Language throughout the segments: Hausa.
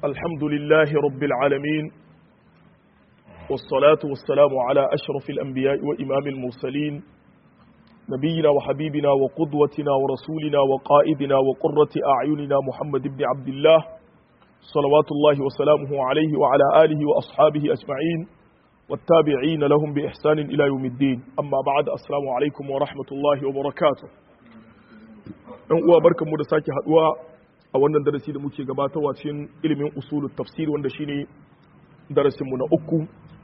الحمد لله رب العالمين والصلاة والسلام على أشرف الأنبياء وإمام المرسلين نبينا وحبيبنا وقدوتنا ورسولنا وقائدنا وقرة أعيننا محمد بن عبد الله صلوات الله وسلامه عليه وعلى آله وأصحابه أجمعين والتابعين لهم بإحسان إلى يوم الدين أما بعد السلام عليكم ورحمة الله وبركاته ɗan uwa barkanmu da sake haduwa a wannan darasi da muke gabatarwa cikin ilimin usulul tafsir wanda shine darasinmu na uku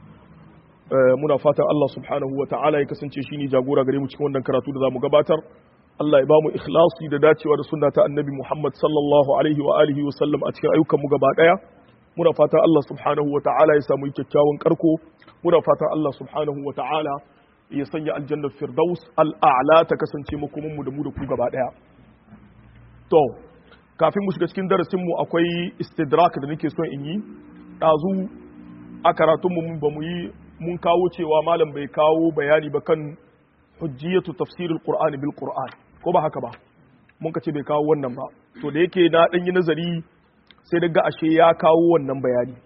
muna fatan Allah subhanahu wa ta'ala ya kasance shine jagora gare mu cikin wannan karatu da zamu gabatar Allah ya bamu ikhlasi da dacewa da sunna ta annabi Muhammad sallallahu alaihi wa alihi wa sallam a cikin ayyukan mu gaba daya muna fatan Allah subhanahu wa ta'ala ya samu kyakkyawan karko muna fatan Allah subhanahu wa ta'ala ya sanya aljannar firdaus al'a'la ta kasance makomin mu da mu da ku gaba daya to kafin mu shiga cikin darasin mu akwai istidrak da nake son in yi dazu a karatun mu ba mu yi mun kawo cewa malam bai kawo bayani ba kan hujjiyatu tafsirul qur'ani bil qur'an ko ba haka ba mun ka ce bai kawo wannan ba to da yake na dan yi nazari sai daga ashe ya kawo wannan bayani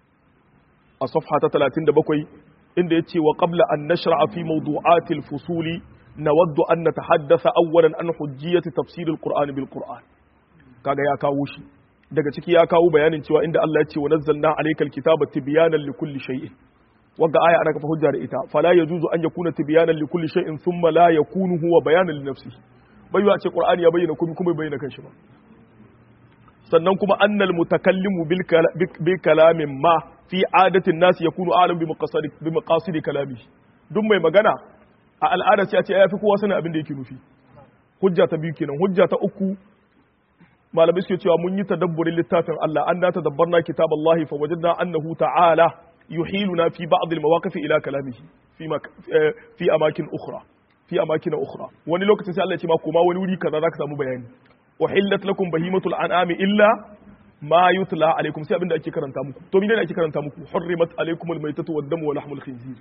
a safha ta 37 inda yace wa qabla an nashra'a fi mawdu'atil fusuli nawaddu an natahaddatha awwalan an hujjiyati tafsirul qur'ani bil qur'an kaga ya kawo shi daga ciki ya kawo bayanin cewa inda Allah ya ce wa nazzalna alaykal kitaba tibyanan likulli shay'in wagga aya ana kafa hujja da ita fala yajuzu an yakuna tibyanan likulli shay'in thumma la yakunu huwa bayanan li nafsihi bai a ce qur'ani ya bayyana komai kuma bai bayyana kanshi ba sannan kuma annal mutakallimu bil kalamin ma fi adatin nas yakunu a'lam bi maqasid bi maqasid kalami duk mai magana a al'ada sai a ce ya fi kowa sanin abin da yake nufi hujja ta biyu kenan hujja ta uku malamai suke cewa mun yi tadabburin littafin Allah an na tadabbarna kitaballahi fa wajadna annahu ta'ala يحيلنا في بعض المواقف الى كلامه في مك... في اماكن اخرى في اماكن اخرى wani lokacin sai Allah ya ce ma kuma wani wuri kaza zaka samu bayani uhillat lakum bahimatul an'ami illa ma yutla alaikum sai abinda ake karanta muku to menene ake karanta muku hurrimat alaikumul maytatu wad damu wa lahmul khinzir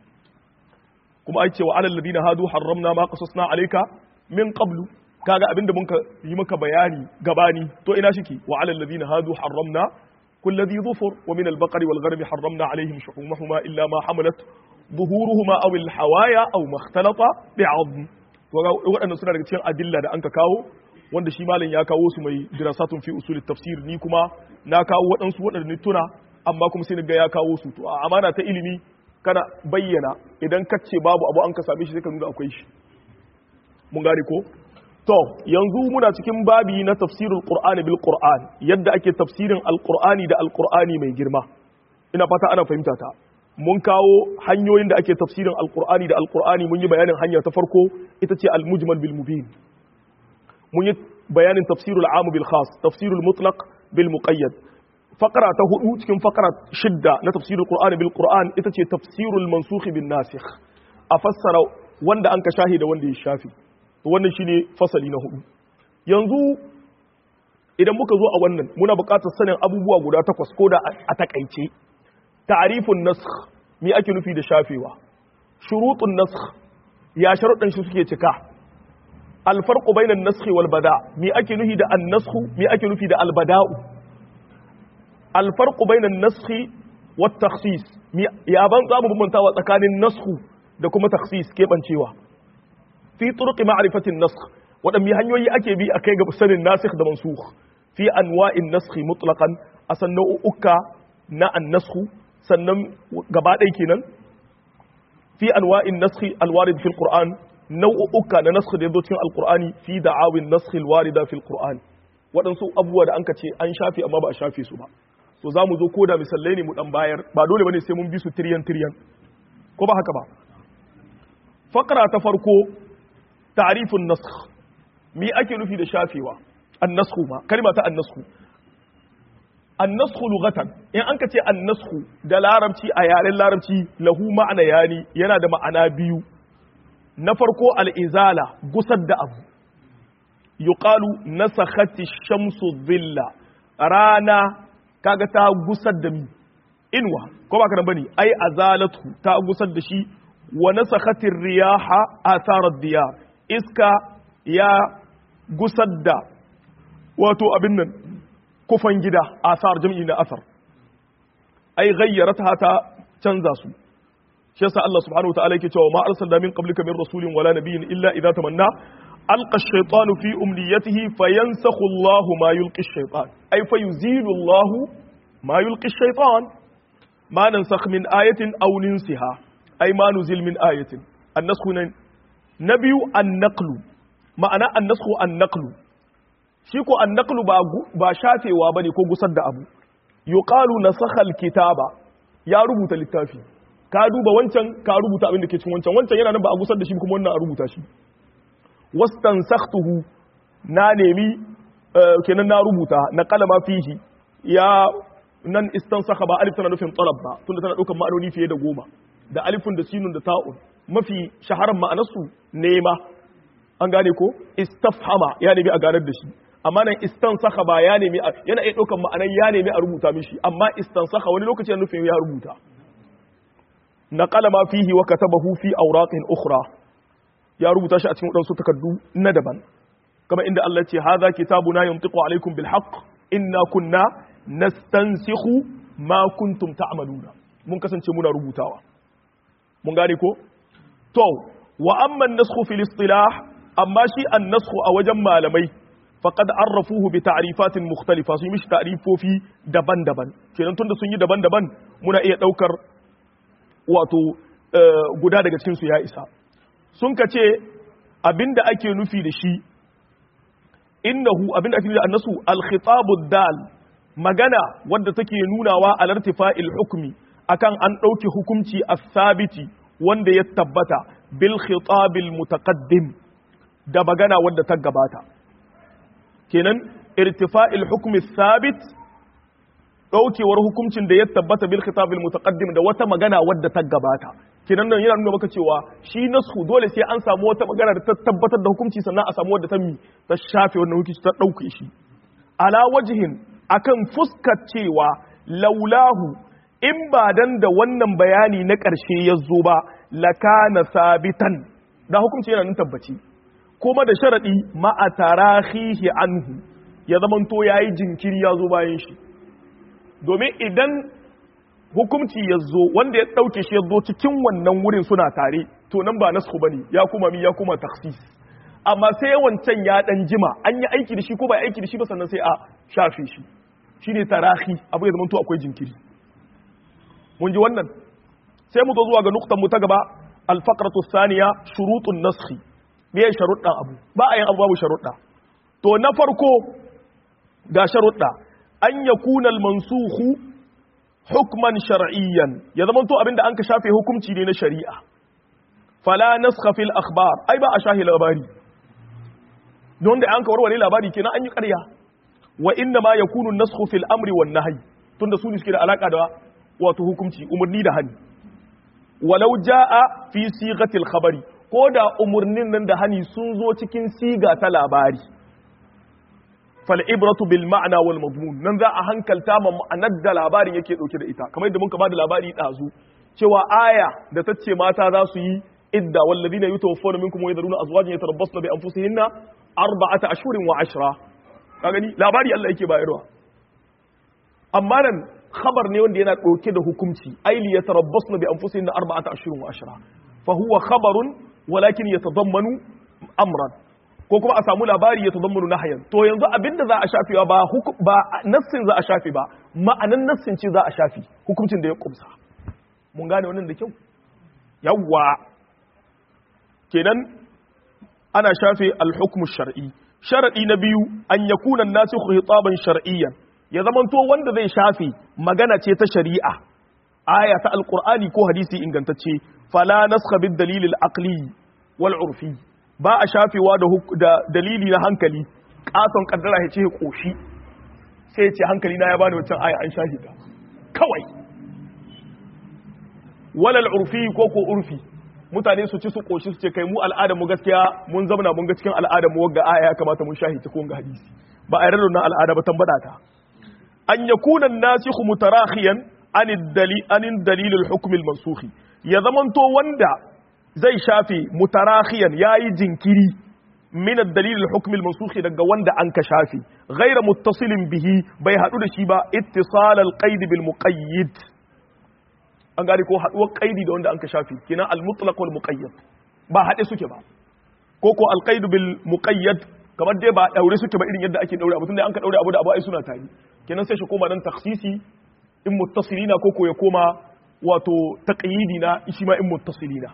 kuma ai ce wa alal ladina hadu harramna ma qasasna alayka min qablu kaga abinda mun yi maka bayani gabani to ina shiki wa alal ladina hadu harramna كل ذي ظفر ومن البقر والغنم حرمنا عليهم شحومهما إلا ما حملت ظهورهما أو الحوايا أو ما اختلط بعظم waɗannan suna daga cikin adilla da an ka kawo wanda shi malam ya kawo su mai dirasatun fi usul tafsir ni kuma na kawo waɗansu waɗanda ni tuna amma kuma sai ga ya kawo su to a amana ta ilimi kana bayyana idan ka ce babu abu an ka same shi sai ka nuna akwai shi mun gane ko To, yanzu muna cikin babi na tafsirul Qur'ani bil Qur'an, yadda ake tafsirin Al-Qur'ani da Al-Qur'ani mai girma. Ina fata ana fahimta ta. Mun kawo hanyoyin da ake tafsirin Al-Qur'ani da Al-Qur'ani mun yi bayanin hanya ta farko ita ce Al-Mujmal bil Mubin. Mun yi bayanin tafsirul Amu bil Khas, tafsirul Mutlaq bil Muqayyad. Fakara ta hudu cikin fakara shidda na tafsirul Qur'ani bil Qur'an ita ce tafsirul Mansukh bin Nasikh. A fassara wanda an ka shahi da wanda ya shafi. wannan shine fasali na hudu yanzu idan muka zo a wannan muna buƙatar sanin abubuwa guda takwas ko da a takaice ta'rifun nasakh me ake nufi da shafewa shurutun nasakh ya sharuɗan shi suke cika alfarqu bainan nasakh wal bada me ake nufi da an-nasakh me ake nufi da al-bada'u alfarqu bainan nasakh wat takhsis ya ban zamu bambantawa tsakanin nasakh da kuma takhsis kebancewa fi turuqi ma'rifatin nasakh wadanne hanyoyi ake bi akai ga sanin nasikh da mansukh fi anwa'in nasakh mutlaqan asan nau'uka na an-nasakh sannan gaba ɗaya kenan fi anwa'in nasakh al-warid fi al-qur'an nau'uka na nasakh da yazo cikin al-qur'ani fi da'awin nasakh al-warida fi al-qur'an waɗansu abubuwa da anka ce an shafe amma ba a shafe su ba so za mu zo ko da misalai ne mu dan bayar ba dole bane sai mun bi su tiryan tiryan ko ba haka ba fakara ta farko ta'rifun nasakh me ake nufi da shafewa annasku ma kalma ta annasku annasku lughatan in an ka ce annasku da larabci a yaren larabci lahu ma'ana yani yana da ma'ana biyu na farko al'izala gusar da abu yuqalu nasakhati shamsu dhilla rana kaga ta gusar da mi inwa ko ba ka bane ai azalatu ta gusar da shi wa nasakhatir riyaha atharar diyar iska ya gusar da wato abin nan kufan gida asar jam'i na asar ai ghayyarata ta canza su shi yasa Allah subhanahu wataala yake cewa ma arsalna min qablika min rasulin wala nabiyyin illa idza tamanna alqa ash-shaytanu fi umniyatihi fayansakhu Allahu ma yulqi ash-shaytan ay fayuzilu Allahu ma yulqi ash-shaytan ma nansakh min ayatin aw ninsiha ay ma nuzil min ayatin an-naskhu nabiyu an-naqlu ma'ana an-naskhu an-naqlu shi ko an-naqlu ba ba shafewa bane ko gusar da abu yuqalu nasakha al-kitaba ya rubuta littafi ka duba wancan ka rubuta abin da ke cikin wancan wancan yana nan ba a gusar da shi kuma wannan a rubuta shi wastansaktuhu na nemi kenan na rubuta na kalama fihi ya nan istansakha ba alif tana nufin talab ba tunda tana daukar ma'anoni fiye da goma da alifun da sinun da ta'un mafi shaharar ma'anarsu nema an gane ko istafhama ya nemi a ganar da shi amma nan istansakha ba ya nemi yana iya daukar ma'anar ya nemi a rubuta mishi amma istansakha wani lokaci yana nufin ya rubuta نقل ما فيه وكتبه في أوراق أخرى يا رب تاشا أتمنى أن تكدو ندبا كما إن الله هذا كتابنا ينطق عليكم بالحق إنا كنا نستنسخ ما كنتم تعملون mun kasance muna rubutawa mun gane ko to wa amma an-nasxu fil istilah amma shi an-nasxu a wajen malamai faqad arrafuhu bi ta'rifatin mukhtalifa sun mishi ta'rifofi daban-daban kenan tunda sun yi daban-daban muna iya daukar wato guda daga cikinsu ya isa sun ka ce abinda ake nufi da shi innahu abinda ake nufi da annasu alkhitabu dal magana wadda take nunawa a lartifa'il hukmi akan an ɗauki hukunci a sabiti wanda ya tabbata bil khitabil mutaqaddim da magana wadda ta gabata kenan irtifa'il hukmi sabit daukewar hukuncin da ya tabbata bil khitabil mutaqaddim da wata magana wadda ta gabata kinan nan yana nuna maka cewa shi nasu dole sai an samu wata magana da ta tabbatar da hukunci sannan a samu wadda ta mi ta shafe wannan hukunci ta dauke shi ala wajhin akan fuskar cewa laulahu in ba dan da wannan bayani na ƙarshe ya zo ba lakana sabitan da hukunci yana nan tabbaci kuma da sharadi ma'a tarahihi anhu ya zamanto yayi jinkiri ya zo bayan shi domin idan hukumci ya zo wanda ya ɗauke shi ya zo cikin wannan wurin suna tare to nan ba nasu bane ya kuma mi ya kuma taksis amma sai wancan ya dan jima an yi aiki da shi ko ba aiki da shi ba sannan sai a shafe shi shine tarahi abu ya zamanto akwai jinkiri mun ji wannan sai mu zo zuwa ga nuktan mu ta gaba alfaqratu thaniya shurutun naskhi me ya sharuɗa abu ba a yin abu babu sharuɗa to na farko ga sharuɗa an ya kunal mansuhu hukman shar'iyyan ya zama to abinda an ka shafe hukunci ne na shari'a fala naskha fil akhbar ai ba a shahi labari don da an ka warware labari kenan an yi ƙarya wa inna ma yakunu naskhu fil amri wan nahyi tunda su ne suke da alaka da wato hukunci umarni da hani walau jaa fi sigatil khabari ko da umurnin nan da hani sun zo cikin siga ta labari fal'ibratu bil ma'ana wal mazmun nan za a hankalta ma ma'anar da labarin yake dauke da ita kamar yadda muka bada labari dazu cewa aya da ta ce mata za su yi idda wallazina yutawaffawna minkum wa yadruna azwajan yatarabbasna bi anfusihinna arba'ata ashhurin wa ashra ka gani labari Allah yake bayarwa amma nan khabar ne wanda yana dauke da hukunci ai li yatarabbasna bi anfusihinna arba'ata ashhurin wa ashra fa huwa khabarun walakin yatadammanu amran ko kuma a samu labari ya tazammunu nahayan to yanzu abinda za a shafewa ba ba nassin za a shafe ba ma'anan nassin ce za a shafi hukuncin da ya kumsa mun gane wannan da kyau yawwa kenan ana shafe al-hukmu shar'i sharadi na biyu an yakuna an-nasikhu hitaban shar'iyyan ya zamanto wanda zai shafe magana ce ta shari'a aya ta alqur'ani ko hadisi ingantacce fala naskha bid dalil al-aqli wal urfi ba a shafewa da dalili na hankali katon kaddara ya ce ya koshi sai ya ce hankali na ya bani wancan aya an shafi ta kawai walal urfi ko ko urfi mutane su ci su koshi su ce kai mu al'adar mu gaskiya mun zamana mun ga cikin al'adar mu wagga aya ya kamata mun shahi ta ko ga hadisi ba a yarda na al'ada ba tambada ta an yakuna an-nasikhu mutarakhiyan an dalil an dalil al-hukm al-mansukh ya zamanto wanda zai shafe mutarakhiyan yayi jinkiri min ad-dalil al-hukm al-mansukh daga wanda an ka shafi ghayra muttasilin bihi bai hadu da shi ba ittisal al-qaid bil muqayyid an gane ko haduwar qaidi da wanda an ka shafi kina al-mutlaq wal muqayyad ba hade suke ba ko ko al-qaid bil muqayyad kamar dai ba daure suke ba irin yadda ake daure abu tunda an ka daure abu da abu ai suna tare kenan sai shi koma dan takhsisi in muttasilina ko ko ya koma wato taqyidi na shi ma in muttasilina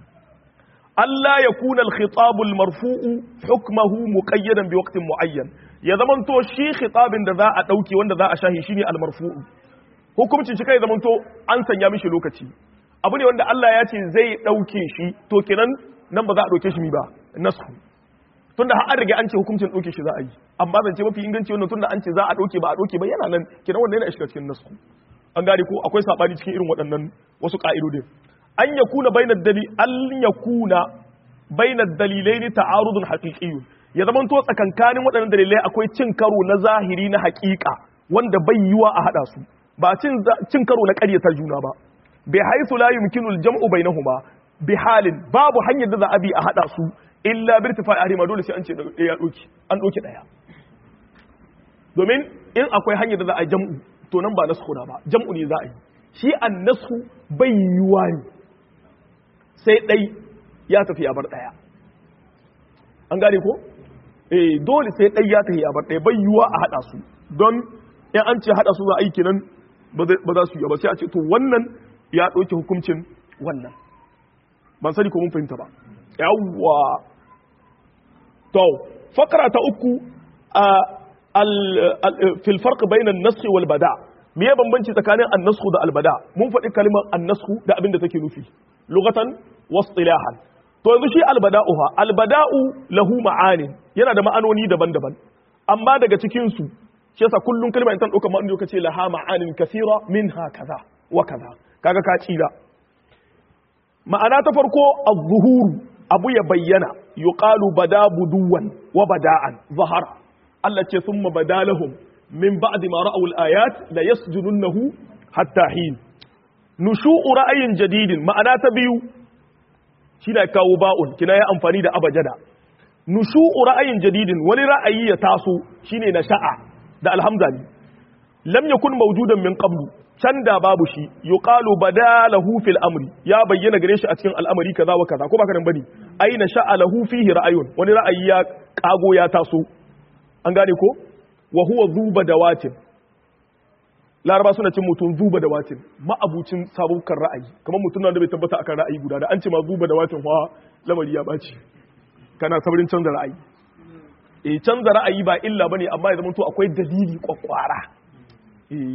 Allah ya kuna al-khitab al-marfu'u hukmuhu muqayyadan bi waqtin muayyan ya zamanto shi khitabin da za a dauke wanda za a shahi shine al-marfu'u hukuncin shi kai zamanto an sanya mishi lokaci abu ne wanda Allah ya ce zai dauke shi to kenan nan ba za a dauke shi mi ba nasu tunda har an riga an ce hukuncin dauke shi za a yi amma zan ce mafi inganci wannan tunda an ce za a dauke ba a dauke ba yana nan kenan wannan yana shiga cikin nasu an gane ko akwai sabani cikin irin waɗannan wasu ka'idodin an yakuna bainar dali an yakuna bainar dalilaini ta'arudun haqiqiyyun ya zaman to tsakankanin waɗannan dalilai akwai cin karo na zahiri na haƙiƙa wanda bai yiwa a hada su ba cin cin karo na ƙaryata juna ba bi haythu la yumkinu al-jam'u bainahuma bi halin babu hanyar da za a bi a hada su illa bi irtifa'i ahrima dole sai an ce ya doki an doki daya domin in akwai hanyar da za a jam'u to nan ba nasu ba jam'u ne za a yi shi an nasu bai yiwa ne sai ɗai ya tafi ya bar ɗaya an gane ko? eh dole sai ɗai ya tafi ya bar ɗaya bai yiwa a haɗa su don in an ce haɗa su za a yi kenan ba za su yi ba sai a ce to wannan ya ɗauki hukuncin wannan ban sani ko mun fahimta ba yawwa to fakara ta uku a fil farq bainan nasxi wal bada' me ya bambanci tsakanin annasku da albada mun faɗi kalmar annasku da abin da take nufi lugatan wasilahan to yanzu shi albada'u ha albada'u lahu ma'ani yana da ma'anoni daban-daban amma daga cikin su shi yasa kullun kalma in tan dauka ma'anoni kace laha ma'anin kathira minha kaza wa kaza kaga ka tsira ma'ana ta farko az-zuhuru abu ya bayyana yuqalu bada buduwan wa bada'an zahara Allah ce summa badalahum من بعد ما رأوا الآيات لا يسجننه حتى حين نشوء رأي جديد معنى تبيو شنا كاوباء كنا يا أنفاني دا أبجدا نشوء رأي جديد ولي رأي يتاسو شنا نشاء دا الحمد لم يكن موجودا من قبل can da babu shi yuqalu badalahu fil amri ya bayyana gare shi a cikin al'amari kaza wa kaza ko baka nan bane aina sha'a lahu fihi ra'ayun wani ra'ayi ya kago ya taso an gane ko wa huwa zuba da watin laraba suna cin mutum zuba da watin ma'abucin sabukan ra'ayi kamar mutum da bai tabbata akan ra'ayi guda da an ce ma zuba da watin wa lamari ya baci kana sabrin canza ra'ayi eh canza ra'ayi ba illa bane amma ya zama to akwai dalili kwakwara eh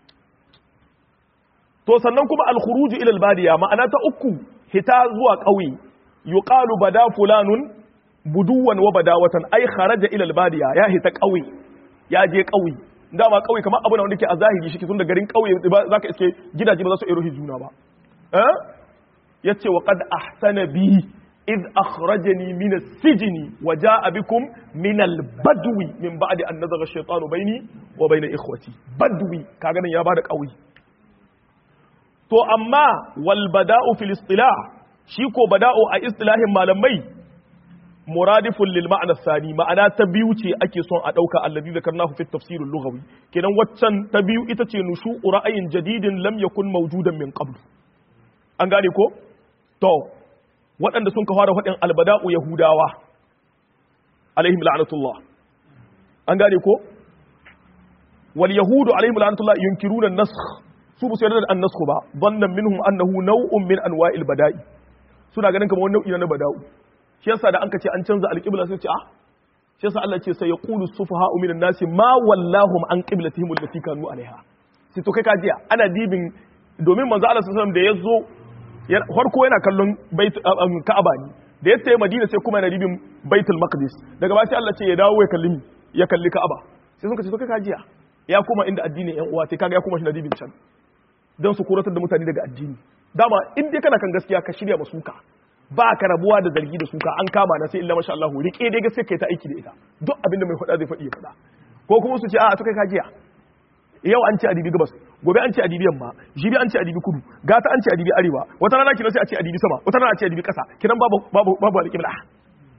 to sannan kuma al-khuruj ila al-badiya ma'ana ta uku hita zuwa ƙauye yuqalu bada fulanun buduwan wa badawatan ai kharaja ila al-badiya ya hita ƙauye ya je ƙauye dama ƙauye kamar abu na wanda ke a zahiri shi tun da garin ƙauye za ka iske gidaje ba za su iya ruhi juna ba ya ce wa qad ahsana bi id akhrajani min as-sijni wa jaa bikum min al-badwi min ba'di an nazagha ash-shaytanu bayni wa bayna ikhwati badwi kaga nan ya bada ƙauye to amma wal bada'u fil istilah shi ko bada'u a istilahin malamai muradifun lil ma'ana sani ma'ana ta biyu ce ake son a dauka allazi zakarnahu fi tafsir lughawi kenan waccan ta biyu ita ce nushu ra'ayin jadidin lam yakun mawjudan min qabl an gane ko to waɗanda sun ka fara faɗin albada'u yahudawa alaihim la'natullah an gane ko wal yahudu alaihim la'natullah yunkiruna an-nasakh su ba su yarda da an-nasakh ba dhannan minhum annahu naw'un min anwa'il bada'i suna ganin kamar wani nau'i na bada'u shi yasa da an ka ce an canza alƙibla sai ce ah shi yasa Allah ce sai yaqulu sufaha'u minan nasi ma wallahum an qiblatihim allati kanu alaiha sai to kai ka jiya ana dibin domin manzo Allah sallallahu alaihi wasallam da yazo farko yana kallon bait Ka'aba ne da ya tayi Madina sai kuma yana dibin Baitul Maqdis daga ba sai Allah ce ya dawo ya kalli ya kalli Ka'aba sai sun ka ce to kai ka jiya ya kuma inda addinin yan uwa sai kaga ya kuma shi na dibin can dan su kuratar da mutane daga addini dama in dai kana kan gaskiya ka shirya masuka ba ka rabuwa da zargi da suka an kama na sai illa masha Allah rike dai gaskiya kai ta aiki da ita duk abinda mai faɗa zai faɗi ya faɗa ko kuma su ce a to kai kajiya yau an ce adibi gabas gobe an ce adibi yamma jibi an ce adibi kudu gata an ce adibi arewa wata rana kina sai a ce adibi sama wata rana a ce adibi ƙasa kiran babu babu babu alƙibla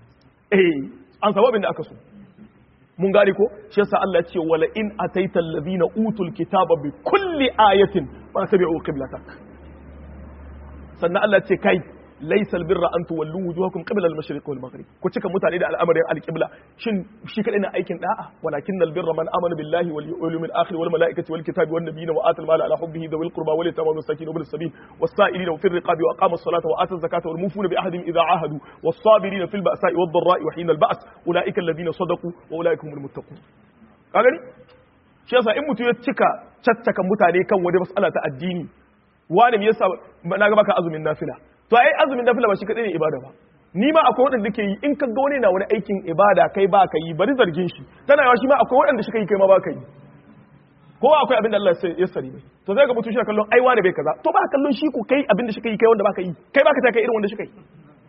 eh an samu abin da aka so mun gane ko shi yasa Allah ya ce wala in ataita allazina utul kitaba bi kulli ayatin fa tabi'u qiblatak sannan Allah ya ce kai laysal birra an tuwallu wujuhakum qibla al-mashriq wal maghrib ku cika mutane da al'amarin al-qibla shin shi kadai na aikin da'a walakin al-birra man amana billahi wal yawmil akhir wal malaikati wal kitabi wan nabiyina wa atal mala ala hubbihi dhawil qurba wal yatama wal masakin wal sabil was sa'ilina fi riqabi wa aqama as-salata wa ata az-zakata wal mufuna bi ahdihim idha ahadu was sabirina fil ba'sa'i wad dharra'i wa hina al-ba's ulaika alladhina sadaqu wa ulaika humul muttaqun ka gani shi yasa in mutum ya cika caccaka mutane kan wani mas'ala ta addini wani me yasa na ga baka azumin nafila to ai azumin nafila ba shi kadai ne ibada ba ni ma akwai waɗanda ke yi in ka ga wani na wani aikin ibada kai ba ka yi bari zargin shi tana yawa shi ma akwai waɗanda shi kai kai ma ba ka yi ko akwai abin da Allah ya sari mai to zai ga mutum shi kallon ai wani bai kaza to ba kallon shi ko kai abin da shi kai kai wanda ba ka yi kai ba ka ta kai irin wanda shi kai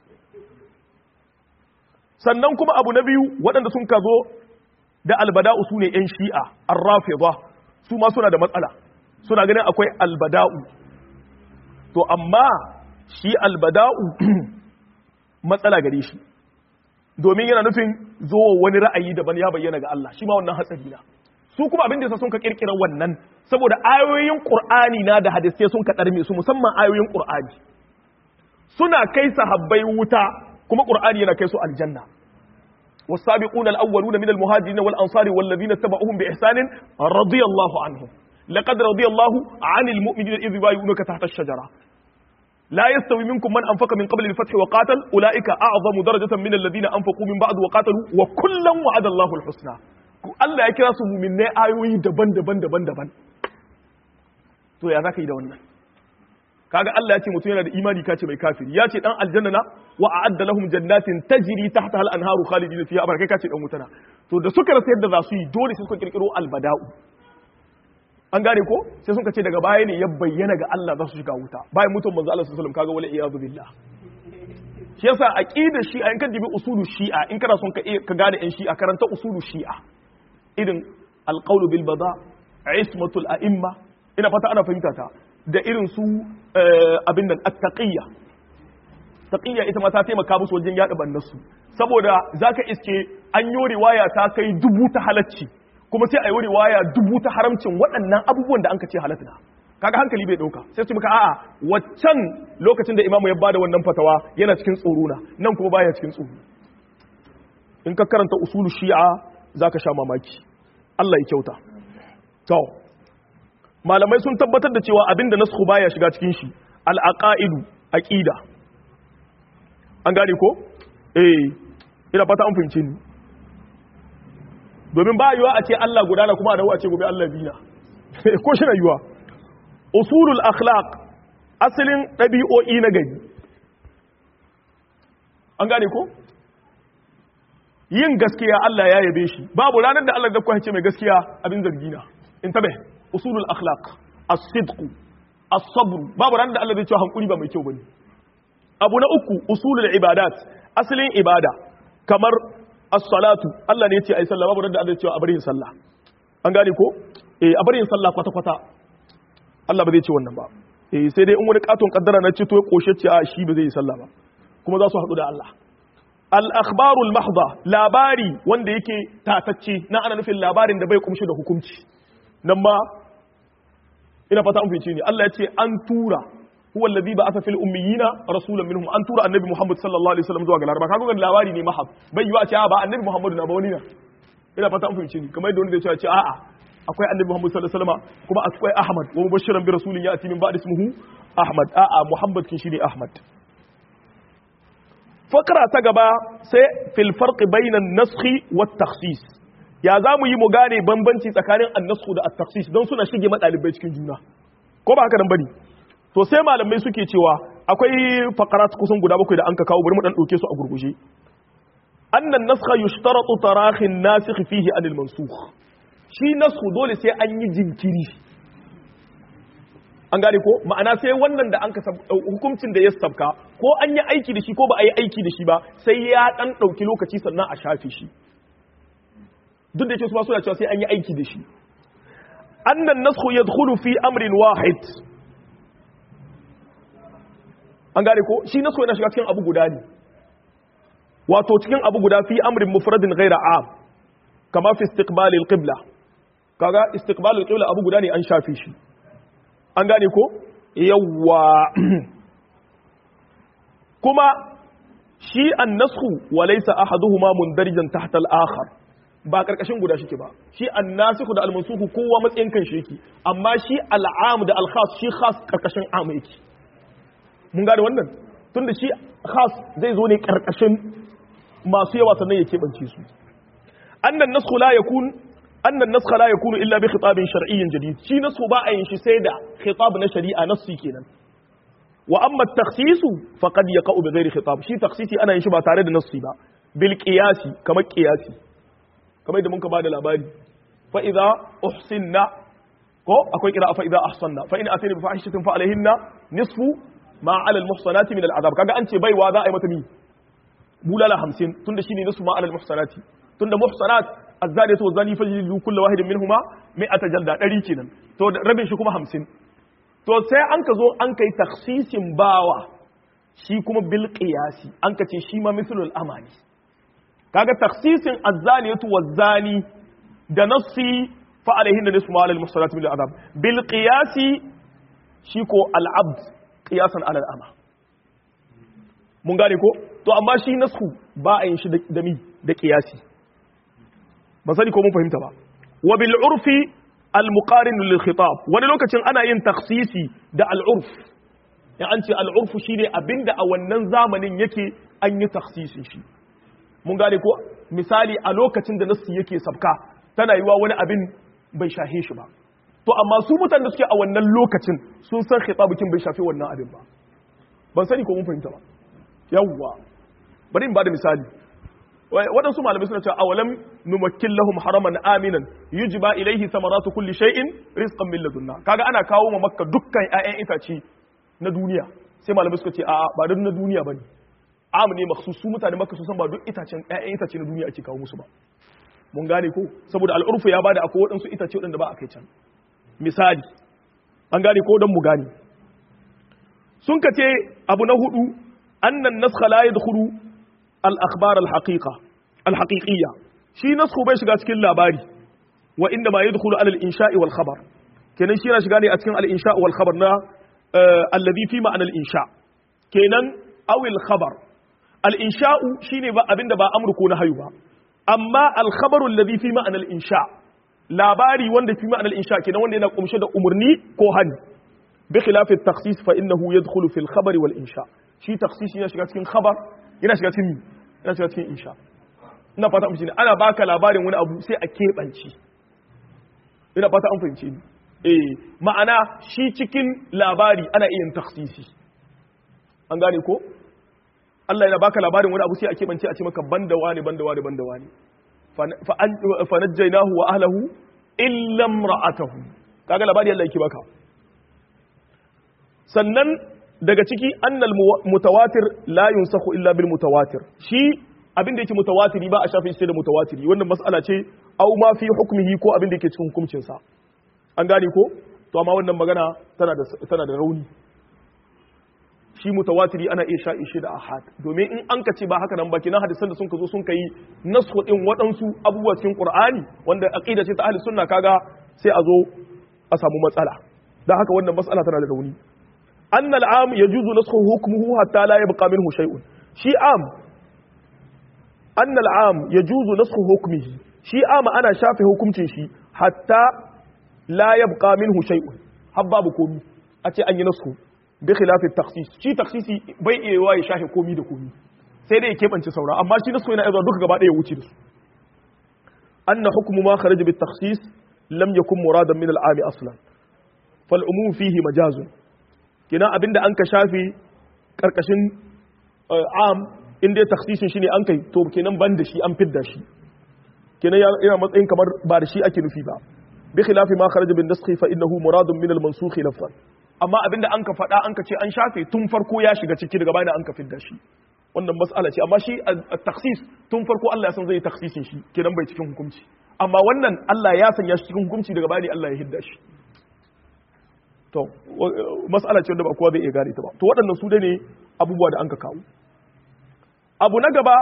sannan kuma abu na biyu waɗanda sun ka zo da albada'u su ne yan shi'a ar-rafida su ma suna da matsala suna ganin akwai albada'u to amma shi albada'u matsala gare shi domin yana nufin zuwa wani ra'ayi daban ya bayyana ga Allah shi ma wannan hatsari na su kuma abin da yasa sun ka kirkira wannan saboda ayoyin qur'ani na da hadisai sun ka darme su musamman ayoyin qur'ani suna kai sahabbai wuta kuma qur'ani yana kai su aljanna والسابقون الأولون من المهاجرين والأنصار والذين اتبعوهم بإحسان رضي الله عنهم لقد رضي الله عن المؤمنين إذ يبايعونك تحت الشجرة لا يستوي منكم من أنفق من قبل الفتح وقاتل أولئك أعظم درجة من الذين أنفقوا من بعد وقاتلوا وكلا وعد الله الحسنى Allah ya kira su muminai ayoyi daban-daban daban-daban to ya zaka yi da wannan kaga Allah ya ce mutum yana da imani kace mai kafiri ya ce dan aljanna na wa a'adda lahum jannatin tajri tahtaha al-anharu khalidina fiha abarkai kace dan mutana to da suka rasa yadda za su yi dole sai suka kirkiro albada'u an gane ko sai sun ce daga baya ne ya bayyana ga Allah za su shiga wuta bayan mutum manzo Allah sallallahu alaihi wasallam kaga wala iyadu billah shi yasa aqidar shi'a in ka dibi usulu shi'a in kana son ka ka gane yan shi'a karanta usulu shi'a irin alqawlu bil bada ismatul a'imma ina fata ana fahimta ta da irin su abin nan at-taqiyya taqiyya ita ma ta taimaka musu wajen yada bannasu saboda zaka iske an yi riwaya ta kai dubu ta halacci kuma sai a yi riwaya dubu ta haramcin waɗannan abubuwan da an ka ce halatta kaga hankali bai ɗauka sai su muka a'a waccan lokacin da imamu ya bada wannan fatawa yana cikin tsoro na nan kuma baya cikin tsoro in ka karanta usulu shi'a zaka sha mamaki Allah ya kyauta to malamai sun tabbatar da cewa abinda nasku baya shiga cikin shi al-aqaidu aqida an gane ko eh ina fata an fahimce ni domin ba yiwa a ce Allah gudana kuma da a ce gobe Allah bina ko shi na yiwa usulul akhlaq asalin ɗabi'o'i na gari an gane ko yin gaskiya Allah ya yabe shi babu ranar da Allah da kwa ce mai gaskiya abin zargi na in tabe usulul akhlaq as-sidq as-sabr babu ranar da Allah zai ce hankuri ba mai kyau bane abu na uku usulul ibadat asalin ibada kamar as-salatu Allah ne ya ce ai sallah babu da Allah ya ce a bari yin sallah an gane ko eh a bari yin sallah kwata kwata Allah ba zai ce wannan ba eh sai dai in wani katon kaddara na ce to ya koshe ce a shi ba zai yi sallah ba kuma za su haɗu da Allah al-akhbaru al-mahdha labari wanda yake tatacce na ana nufin labarin da bai kumshi da hukunci nan ma ina fata an fice ni Allah ya ce an tura huwa alladhi ba'atha fil ummiyina rasulan minhum an tura annabi Muhammad sallallahu alaihi wasallam zuwa ga laraba kaga wannan labari ne mahab bai yiwa ce a ba annabi Muhammad na ba wani na ina fata an fahimce ni kamar yadda wani zai ce a'a akwai annabi Muhammad sallallahu alaihi wasallam kuma akwai Ahmad wa mubashiran bi rasulin ya'ti min ba'di ismihi Ahmad a'a Muhammad kin shi ne Ahmad fakra ta gaba sai fil farqi bainan naskhi wat takhsis ya za mu yi mu gane bambanci tsakanin annasku da at-takhsis don suna shige madalibai cikin juna ko ba haka nan bane to sai malamai suke cewa akwai faqarat kusan guda bakwai da an ka kawo bari mu dan dauke su a gurguje annan naskha yushtaratu tarahi an-nasikh fihi anil mansukh shi nasku dole sai an yi jinkiri an gane ko ma'ana sai wannan da an ka hukuncin da ya sabka ko an yi aiki da shi ko ba a yi aiki da shi ba sai ya dan dauki lokaci sannan a shafe shi duk da yake su ba suna cewa sai an yi aiki da shi annan naskhu yadkhulu fi amrin wahid an gane ko shi naskhu yana shiga cikin abu guda ne wato cikin abu guda fi amrin mufradin ghaira am kama fi istiqbalil qibla kaga istiqbalil qibla abu guda ne an shafe shi an gane ko yawwa kuma shi an-nasxu wa laysa ahaduhuma mundarijan tahta al-akhar ba karkashin guda shike ba shi an-nasikhu da al-mansukhu kowa matsayin kan shi yake amma shi al-am da al-khas shi khas karkashin am yake mun gane wannan tunda shi khas zai zo ne karkashin masu yawa sannan ya keɓance su annan naskhu la yakun annan naskha la yakunu illa bi khitabin shar'iyyin jadid shi naskhu ba a yin shi sai da khitab na shari'a nassi kenan wa amma at-takhsis faqad yaqa'u bi ghairi khitab shi takhsisi ana yin shi ba tare da nassi ba bil qiyasi kamar qiyasi kamar da mun ka bada labari fa idza uhsinna ko akwai qira'a fa idza ahsanna fa in atayna bi fahishatin fa alayhinna nisfu ma 'ala al-muhsanati min al-'adab kaga an ce baiwa za a yi mata mi bulala hamsin tunda shine nisu ma alal muhsanati tunda muhsanat azzaniyatu wazani fajlidu kullu wahidin minhuma mi'ata jalda dari kenan to rabin shi kuma hamsin to sai an ka zo an kai takhsisin bawa shi kuma bil qiyasi an ka ce shi ma mithlul amani kaga takhsisin azzaniyatu wazani da nassi fa alaihin da nisfu ma alal muhsanati min al'adab bil qiyasi shi ko al abd qiyasan alal ama mun gane ko to amma shi nasku ba a yin shi da mi da kiyasi ba sani ko mun fahimta ba wa bil urfi al muqarin lil khitab wani lokacin ana yin takhsisi da al urf ya an ce al urf shine abinda a wannan zamanin yake an yi takhsisin shi mun gane ko misali a lokacin da nasu yake sabka tana yiwa wani abin bai shahe shi ba to amma su mutanen da suke a wannan lokacin sun san khitabukin bai shafi wannan abin ba ban sani ko mun fahimta ba yawwa bari in bada misali waɗansu malamai suna cewa awalam numakkin lahum haraman aminan yujba ilaihi samaratu kulli shay'in rizqan min ladunna kaga ana kawo ma makka dukkan ƴaƴan itace na duniya sai malamai suka ce a'a ba don na duniya bane am ne makhsus su mutane makka su san ba duk itacen ƴaƴan itace na duniya ake kawo musu ba mun gane ko saboda al'urfu ya bada akwai waɗansu itace waɗanda ba a kai can misali an gane ko don mu gane sun ka ce abu na hudu أن النسخ لا يدخل الأخبار الحقيقة الحقيقية شي نسخ بيش cikin labari وإنما يدخل على الإنشاء والخبر kenan shi yana shiga ne a cikin al-insha wal khabar na alladhi fi ma'ana al-insha kenan aw al-khabar al-insha shine ba abinda ba amru ko nahyu ba amma al-khabaru alladhi fi ma'ana al-insha labari wanda fi ma'ana al-insha kenan wanda yana kumshe da umurni ko hani bi khilaf at-takhsis fa innahu yadkhulu fi al-khabari wal insha shi taksisi yana shiga cikin khabar yana shiga cikin yana shiga cikin insha ina fata an fahimci ana baka labarin wani abu sai a keɓance ina fata an fahimci ni eh ma'ana shi cikin labari ana iya yin taksisi an gane ko Allah yana baka labarin wani abu sai a keɓance a ce maka banda wani banda wani banda wani fa najjaynahu wa ahlihi illa imra'atahu kaga labari Allah yake baka sannan daga ciki annal mutawatir la yunsakhu illa bil mutawatir shi abin da yake mutawatiri ba a shafe shi da mutawatiri wannan mas'ala ce au ma fi hukmihi ko abin da yake cikin hukuncin sa an gane ko to amma wannan magana tana da tana da rauni shi mutawatiri ana iya sha'i shi da ahad domin in an ka ce ba haka nan ba kenan hadisan da sun ka zo sun kai nasu din waɗansu abubuwa cikin qur'ani wanda aqida ce ta ahli sunna kaga sai a zo a samu matsala dan haka wannan matsala tana da rauni أن العام يجوز نسخه حكمه حتى لا يبقى منه شيء شيء عام أن العام يجوز نسخ حكمه شيء عام أنا شافه حكم شيء حتى لا يبقى منه شيء حباب كومي أتي أن ينسخه بخلاف التخصيص شيء تخصيصي بي إيواي شافه كومي دا كومي sai dai keɓance saura amma shi nasu yana izuwa duka gaba ɗaya wuce da su anna hukmu ma kharaja bit takhsis lam yakun muradan min al-ami aslan fal umum fihi majazun kina abinda an ka shafe karkashin am in dai taksisin shi ne an kai to kenan ban da shi an fidda shi kenan yana matsayin kamar ba da shi ake nufi ba bi khilafi ma kharaja bin naskhi fa innahu muradun min al mansukh lafzan amma abinda an ka faɗa an ka ce an shafe tun farko ya shiga ciki daga bayan an ka fidda shi wannan mas'ala ce amma shi taksis tun farko Allah ya san zai taksisin shi kenan bai cikin hukunci amma wannan Allah ya sanya shi cikin hukunci daga bayan Allah ya hidda shi to mas'ala ce wanda ba kowa zai iya gane ta ba to waɗannan su dai ne abubuwa da an ka kawo abu na gaba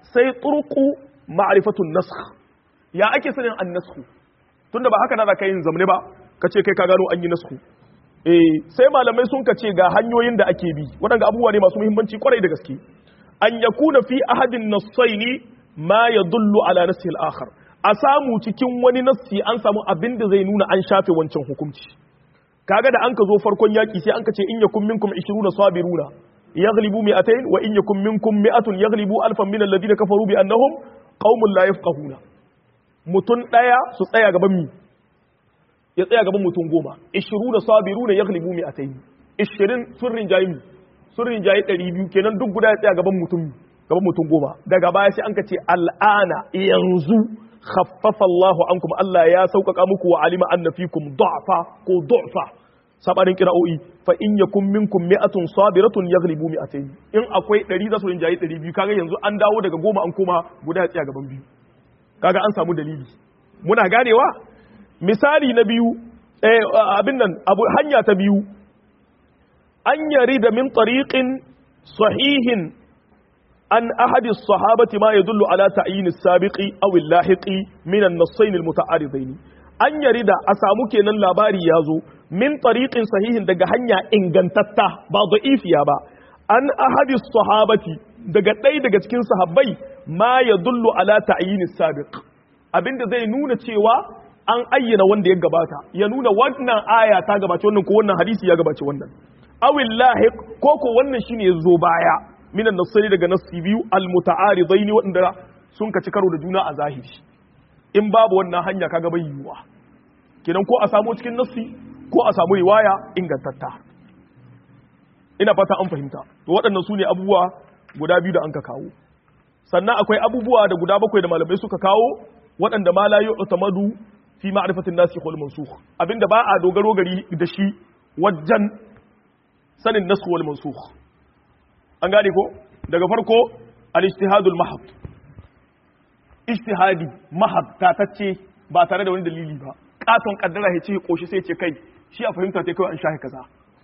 sai turku ma'rifatun nasakh ya ake sanin an nasakh tunda ba haka na zaka yin zamne ba kace kai ka gano an yi nasakh eh sai malamai sun kace ga hanyoyin da ake bi waɗanda abubuwa ne masu muhimmanci kwarai da gaske an yakuna fi ahadin nassaini ma yadullu ala nassi al-akhar a samu cikin wani nassi an samu abin da zai nuna an shafe wancan hukunci kaga da an ka zo farkon yaki sai an ka ce in yakum minkum 20 sabiruna yaghlibu mi'atayn wa in yakum minkum mi'atun yaghlibu alfan min alladhina kafaru bi annahum qaumun la yafqahuna mutun daya su tsaya gaban mi ya tsaya gaban mutun goma 20 sabiruna yaghlibu mi'atayn 20 sun rinjayi mi sun rinjayi 200 kenan duk guda ya tsaya gaban mutum gaban mutum goma daga baya sai an ka ce al'ana yanzu khaffafa Allahu ankum Allah ya sauƙaƙa muku wa alima anna fikum du'fa ko du'fa sabarin kira'o'i fa in yakum minkum mi'atun sabiratun yaghlibu mi'atayn in akwai 100 za su rinjayi 200 kaga yanzu an dawo daga goma an koma guda ya tsaya gaban biyu kaga an samu dalili muna ganewa misali na biyu eh abin nan abu hanya ta biyu an yari da min tariqin sahihin an ahadi sahabati ma yadullu ala ta'yin as-sabiqi aw al-lahiqi min an-nassayn al-muta'aridain an yari da a samu kenan labari yazo min tariqin sahihin daga hanya ingantatta ba da'ifiya ba an ahadi sahabati daga ɗaya daga cikin sahabbai ma yadullu ala ta'yin as-sabiq abinda zai nuna cewa an ayyana wanda ya gabata ya nuna wannan aya ta gabace wannan ko wannan hadisi ya gabace wannan awil lahiq ko ko wannan shine yazo baya minan nasari daga nassi biyu almutaaridaini wanda sun kaci karo da juna a zahiri in babu wannan hanya kaga bai yiwa kenan ko a samu cikin nassi ko a samu riwaya ingantatta ina fata an fahimta to waɗannan su ne abubuwa guda biyu da an ka kawo sannan akwai abubuwa da guda bakwai da malamai suka kawo waɗanda ma la yu'tamadu fi ma'rifatin nasikh wal mansukh abinda ba a dogaro gari da shi wajen sanin nasikh wal mansukh an gane ko daga farko al-ijtihadul mahab ijtihadi mahab tatacce ba tare da wani dalili ba katon kaddara ya ce koshi sai ce kai shi a fahimta ta kawai an shahi kaza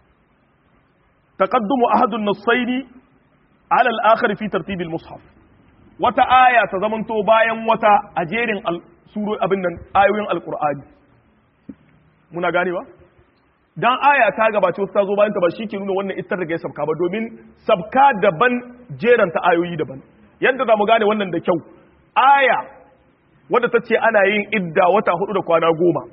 taqaddumu ahadun nassaini ala al-akhar fi tartib al-mushaf wata aya ta zamanto bayan wata a jerin suro abin nan ayoyin alqur'ani muna ganewa dan aya ta gabace wata ta zo bayan ta ba shi ke nuna wannan ita daga ya sabka ba domin sabka daban jeran ta ayoyi daban yadda za mu gane wannan da kyau aya wadda ta ce ana yin idda wata hudu da kwana goma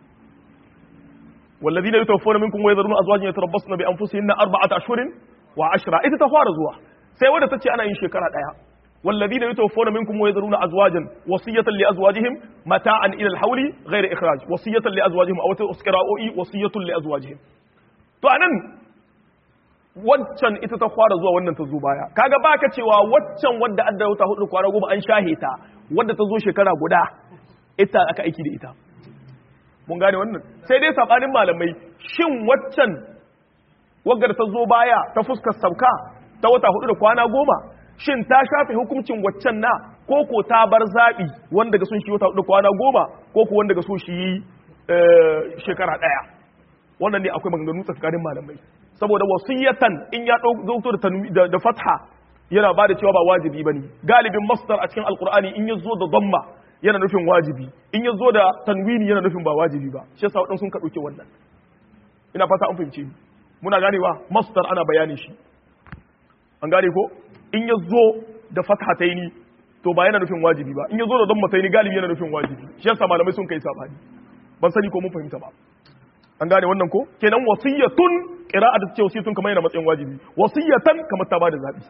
والذين يتوفون منكم ويذرون ازواجا يتربصن بانفسهن اربعه اشهر وعشرة ita ta fara zuwa sai wadda ta ce ana yin shekara daya والذين يتوفون منكم ويذرون ازواجا وصيه لازواجهم متاعا الى الحول غير اخراج وصيه لازواجهم او تسكراؤي وصيه لازواجهم to anan waccan ita ta fara zuwa wannan ta zo baya kaga baka cewa waccan wadda adda wata hudu kwana goma an shahe ta wadda ta zo shekara guda ita aka aiki da ita mun gane wannan sai dai sabanin malamai shin waccan waggar ta zo baya ta fuskar sauka ta wata hudu da kwana goma shin ta shafe hukuncin waccan na ko ko ta bar zaɓi wanda ga sun shi wata hudu kwana goma ko ko wanda ga sun shi shekara ɗaya wannan ne akwai maganganu tsakanin malamai saboda wasiyatan in ya ɗauko da da fatha yana ba da cewa ba wajibi bane galibin masdar a cikin alqur'ani in ya zo da dhamma yana nufin wajibi in ya zo da tanwini yana nufin ba wajibi ba shi yasa waɗansu sun ka ɗauke wannan ina fata an fahimce ni muna ganewa masdar ana bayanin shi an gane ko in ya zo da fathataini to ba yana nufin wajibi ba in ya zo da dammataini galibi yana nufin wajibi shi yasa malamai sun kai sabani ban sani ko mun fahimta ba an gane wannan ko kenan wasiyatun qira'a da ce wasiyatun kamar yana matsayin wajibi wasiyatan kamar ta bada zabi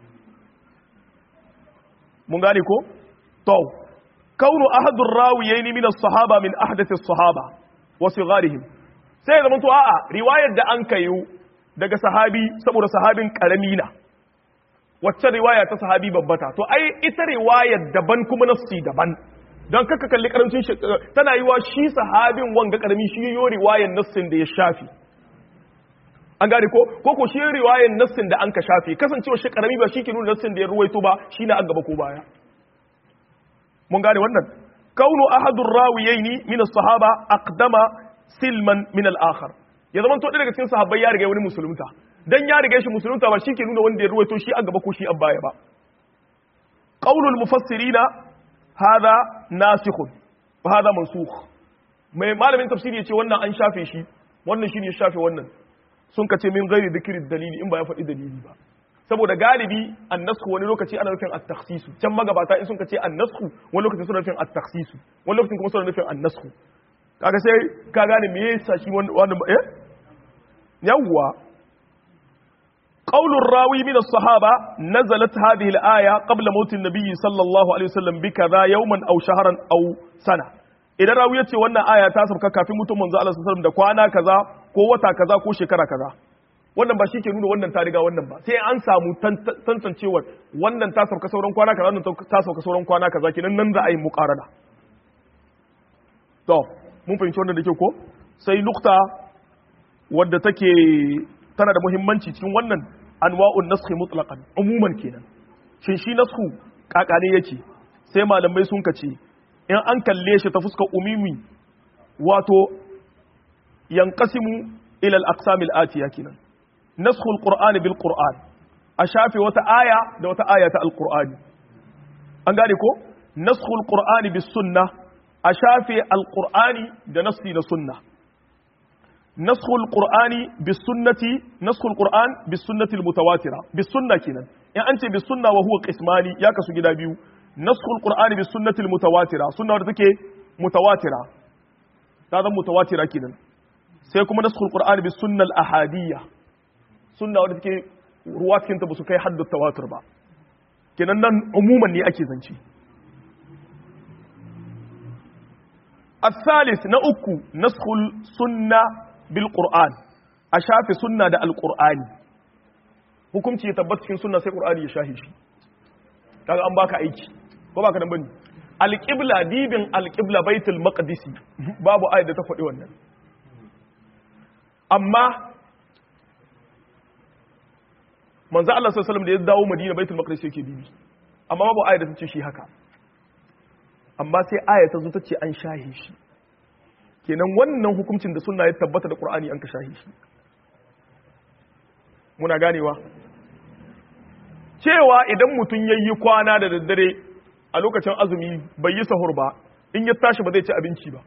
mun gane ko to kaunu ahadur rawiyaini min as-sahaba min ahdath as-sahaba wa sigharihim sai zaman to a'a riwayar da an kayu daga sahabi saboda sahabin karami na wacce riwaya ta sahabi babbata to ai ita riwayar daban kuma nafsi daban don kaka kalli karamcin shi tana yi wa shi sahabin wanga karami shi yo riwayar nassin da ya shafi an gane ko ko ko shi riwayar nassin da an ka shafi kasancewa shi karami ba shi ke nuna nassin da ya ruwaito ba shi na an gaba ko baya mun gane wannan kaunu ahadur rawiyaini min as-sahaba aqdama silman min al-akhar ya zama to daga cikin sahabbai ya riga wani musulunta dan ya riga shi musulunta ba shi ke nuna wanda ya ruwaito shi a gaba ko shi a baya ba qaulul mufassirina hadha nasikhun wa hadha mansukh mai malamin tafsiri yace wannan an shafe shi wannan shine ya shafe wannan sun kace min ghairi dhikri dalili in ba ya faɗi dalili ba saboda galibi annasku wani lokaci ana nufin at-takhsisu can magabata in sun kace annasku wani lokaci suna nufin at-takhsisu wani lokacin kuma suna nufin annasku kaga sai ka gane me yasa shi wannan eh yawwa qaulur rawi min as-sahaba nazalat hadhihi al-aya qabla maut an-nabi sallallahu alaihi wasallam bi kaza yawman aw shahran aw sana idan rawi yace wannan aya ta sauka kafin mutum manzo Allah sallallahu alaihi wasallam da kwana kaza ko wata kaza ko shekara kaza wannan ba shi ke nuna wannan ta riga wannan ba sai an samu tantancewar wannan ta sauka sauran kwana kaza wannan ta sauka sauran kwana kaza kenan nan za a yi muqarana to mun fahimci wannan da ke ko sai nukta wadda take tana da muhimmanci cikin wannan anwa'un naskhi mutlaqan umuman kenan shin shi naskhu kakane yake sai malamai sun kace in an kalle shi ta fuskar umimi wato yanqasimu ila al-aqsam al-atiya kenan naskhu al-qur'ani bil qur'an a shafe wata aya da wata aya ta al-qur'ani an gane ko naskhu al-qur'ani bis sunnah a shafe al-qur'ani da nassi da sunnah نسخ القرآن بالسنة نسخ القرآن بالسنة المتواترة بالسنة كنا يعني أنت بالسنة وهو قسماني يا كسو جدا بيو نسخ القرآن بالسنة المتواترة سنة ورتك متواترة هذا متواترة كنا سيكون نسخ القرآن بالسنة الأحادية سنة ورتك روات كنت بسكي حد التواتر با كنا نن عموما ني أكي زنشي الثالث نأكو نسخ السنة bil Qur'an a shafe sunna da alqur'ani hukunci ya tabbata cikin sunna sai qur'ani ya shafe shi kaga an baka aiki ko baka nan bane alqibla dibin alqibla baitul maqdisi babu ayat da ta faɗi wannan amma manzo Allah sallallahu alaihi wasallam da ya dawo Madina baitul maqdis yake dibi amma babu ayat da ta ce shi haka amma sai aya ta zo ta ce an shahe shi kenan wannan hukuncin da sunna ya tabbata da qur'ani an ka shahi shi muna ganewa cewa idan mutum yayi kwana da daddare a lokacin azumi bai yi sahur ba in ya tashi ba zai ci abinci ba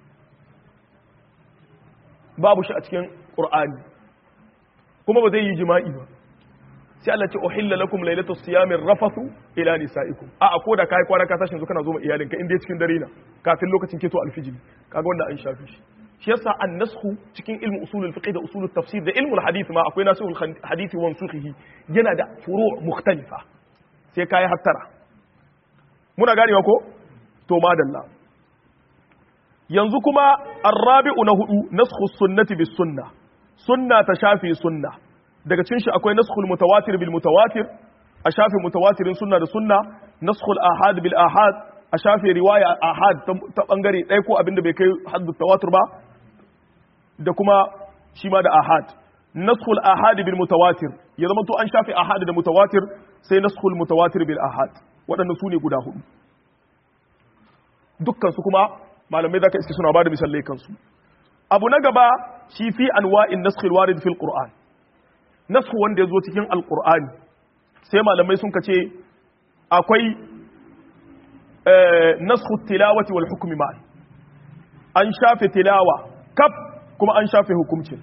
babu shi a cikin qur'ani kuma ba zai yi jima'i ba sai Allah ce uhilla lakum lailatus siyamir rafathu ila nisaikum a a koda kai kwana ka tashi kana zo ma iyalinka in dai cikin dare na kafin lokacin keto alfijiri kaga wanda an shafi shi shi yasa an-nasxu cikin ilmu usulul fiqh da usulul tafsir da ilmul hadith ma akwai nasihul hadith wa mansukhihi yana da furu' mukhtalifa sai kai hattara muna ganewa ko to madalla yanzu kuma ar-rabi'u na hudu nasxu sunnati bis sunnah sunna ta shafi sunnah daga cikin shi akwai naskhul mutawatir bil mutawatir a shafe mutawatirin sunna da sunna naskhul ahad bil ahad a shafe riwaya ahad ta bangare ɗaya ko abinda bai kai haddu tawatur ba da kuma shi ma da ahad naskhul ahad bil mutawatir ya zama to an shafe ahad da mutawatir sai naskhul mutawatir bil ahad waɗannan su ne guda hudu dukkan su kuma malamai zaka iske suna bada misalai kansu abu na gaba shi fi anwa'in naskhil warid fil qur'an nasu wanda ya zo cikin alkur'ani sai malamai sun kace akwai nasu tilawati wal hukumi ma'an an shafe tilawa kaf kuma an shafe hukumcin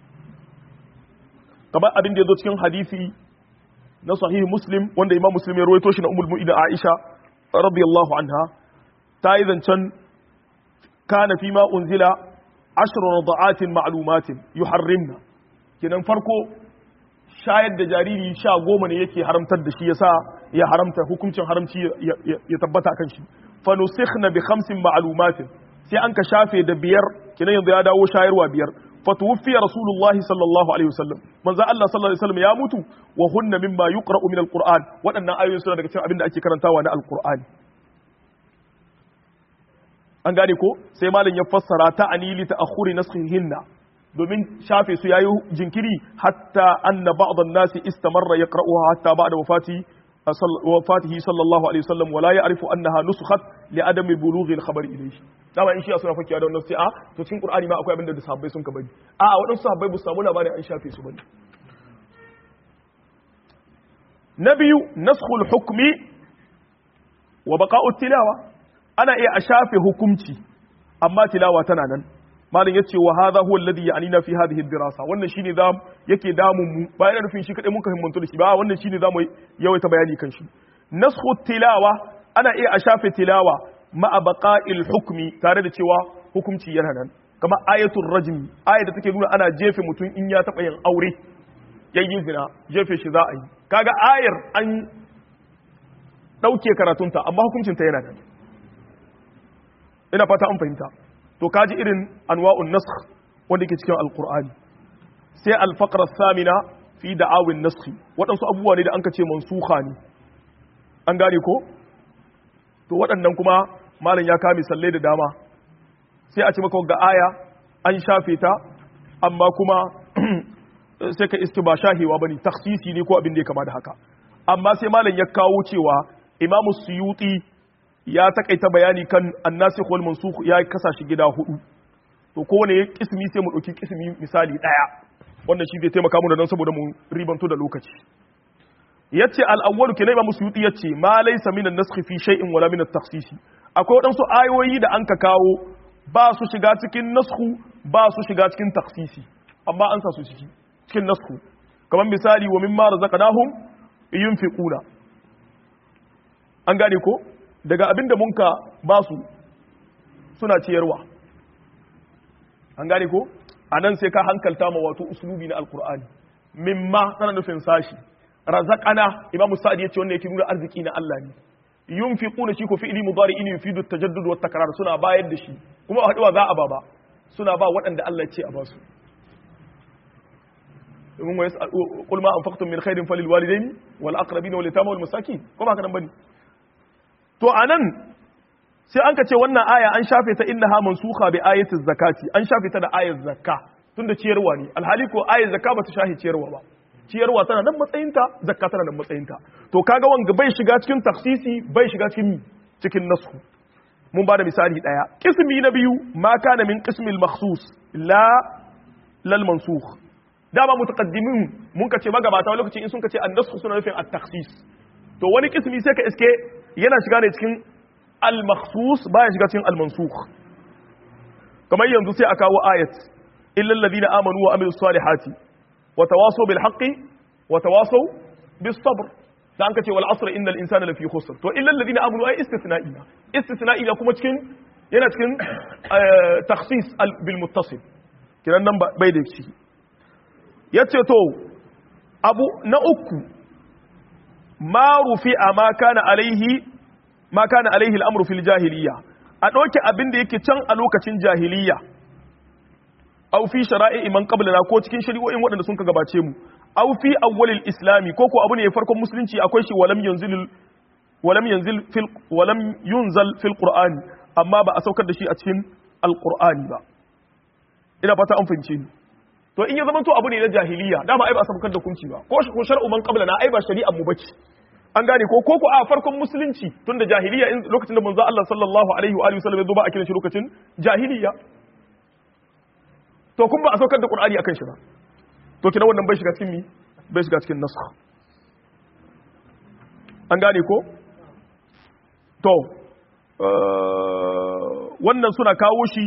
kamar abin da ya zo cikin hadisi na sahihi muslim wanda imam muslim ya rawaito shi na umul mu'ida aisha radiyallahu anha ta yi zancen kana fi ma unzila ashru rada'atin ma'lumatin yuharrimna kenan farko shayar da jariri sha goma ne yake haramtar da shi yasa ya haramta hukuncin haramci ya tabbata kan shi fa nusikhna bi khamsin ma'lumatin sai an ka shafe da biyar kinan yanzu ya dawo shayarwa biyar fa tuwfiya rasulullahi sallallahu alaihi wasallam manzo Allah sallallahu alaihi wasallam ya mutu wa hunna mimma yuqra'u min alquran waɗannan ayoyin suna daga cikin abin da ake karantawa na alqur'ani an gane ko sai malam ya fassara ta anili ta akhuri naskhihinna domin shafe su yayi jinkiri hatta anna ba'd an-nasi istamarra yaqra'uha hatta ba'da wafati wafatihi sallallahu alaihi wasallam wala ya'rifu annaha nusukhat li adami bulughi al-khabar ilayhi dama in shi suna fakiya da wannan sai a to cikin qur'ani ma akwai abin da sahabbai sun ka bari a a wadansu sahabbai bu samu labarin an shafe su bane na biyu naskhul hukmi wa baqa'u tilawa ana iya a shafe hukunci amma tilawa tana nan malam yace wa hadha huwa alladhi ya'nina fi hadhihi dirasa wannan shine da yake damun mu ba yana nufin shi kadai mun himmantu da shi ba wannan shine zamu yawaita bayani kan shi nasxu tilawa ana iya a shafe tilawa ma'a baqa'il hukmi tare da cewa hukunci yana nan kamar ayatul rajmi ayat da take nuna ana jefe mutum in ya taba yin aure yayin zina jefe shi za a yi kaga ayar an dauke karatunta amma hukuncinta yana nan ina fata an fahimta to kaji irin anwa'un nasakh wanda ke cikin alqur'ani sai al-faqra samina fi da'awin nasakh waɗansu abubuwa ne da an ka ce mansukha ne an gane ko to waɗannan kuma malam ya kame sallai da dama sai a ce maka ga aya an shafe ta amma kuma sai ka iske ba shahewa bane taksisi ne ko abin da ya kama da haka amma sai malam ya kawo cewa imamu suyuti ya takaita bayani kan annasikh wal mansukh ya kasa shi gida hudu to kowane kismi sai mu dauki kismi misali daya wannan shi zai taimaka mu da nan saboda mu ribanto da lokaci yace al-awwal kina imamu suyuti yace ma laysa min an-naskh fi shay'in wala min at-takhsis akwai wadansu ayoyi da anka kawo ba su shiga cikin nasku ba su shiga cikin taksisi amma an sa su ciki cikin nasku kamar misali wa mimma razaqnahum yunfiquna an gane ko daga abinda munka ba su suna ciyarwa an gane ko anan sai ka hankalta ma wato uslubi na alqur'ani mimma tana nufin sashi razaqana imamu sa'id yace wannan yake nuna arziki na Allah ne yunfiquna shi ko fi'li mudari'in yufidu at-tajaddud wa takrar suna bayar da shi kuma a haduwa za a ba ba suna ba waɗanda Allah ya ce a ba su domin wa yas'al qul ma anfaqtum min khairin falil walidaini wal aqrabin wal yatama wal masakin ko ba ka nan bane to anan sai an ka ce wannan aya an shafe ta innaha mansukha bi ayati zakati an shafe ta da ayat zakka tunda ciyarwa ne alhali ko ayat zakka ba ta shahi ciyarwa ba ciyarwa tana nan matsayinta zakka tana nan matsayinta to kaga wanga bai shiga cikin taksisi bai shiga cikin cikin nasu mun bada misali daya qismi na biyu ma kana min qismil makhsus la lal mansukh dama mutaqaddimin mun ka ce magabata lokaci in sun ka ce an-nasu suna nufin at-takhsis to wani qismi sai ka iske yana shiga ne cikin al-makhsus baya shiga cikin al-mansukh kamar yanzu sai a kawo ayat illal ladina amanu wa amilus salihati وتواصوا بالحق وتواصوا بالصبر da an ka ce wal asr innal insana lafi khusr to illa alladhina amanu ay istisna'iya istisna'iya kuma cikin yana cikin takhsis bil muttasil kiran nan bai da shi yace to abu na uku ma rufi'a ma kana alaihi ma kana alaihi al-amru fil jahiliya a doke abin da yake can a lokacin jahiliya aw fi shara'i man qablana ko cikin shari'o'in waɗanda sun ka gabace mu aw fi awwalil islami ko ko abu ne farkon musulunci akwai shi walam yanzil walam yanzil fil walam yunzal fil qur'ani amma ba a saukar da shi a cikin alqur'ani ba ina fata an fahimce ni to in ya zama to abu ne na jahiliya dama ai ba a saukar da kunci ba ko ko shar'u man qablana ai ba shari'ar mu bace an gane ko ko ko a farkon musulunci tunda jahiliya in lokacin da manzo Allah sallallahu alaihi wa alihi wasallam ya zo ba a kiran shi lokacin jahiliya to kun ba a saukar da qur'ani akan shi ba to kina wannan bai shiga cikin mi bai shiga cikin nasakh an gane ko to wannan suna kawo shi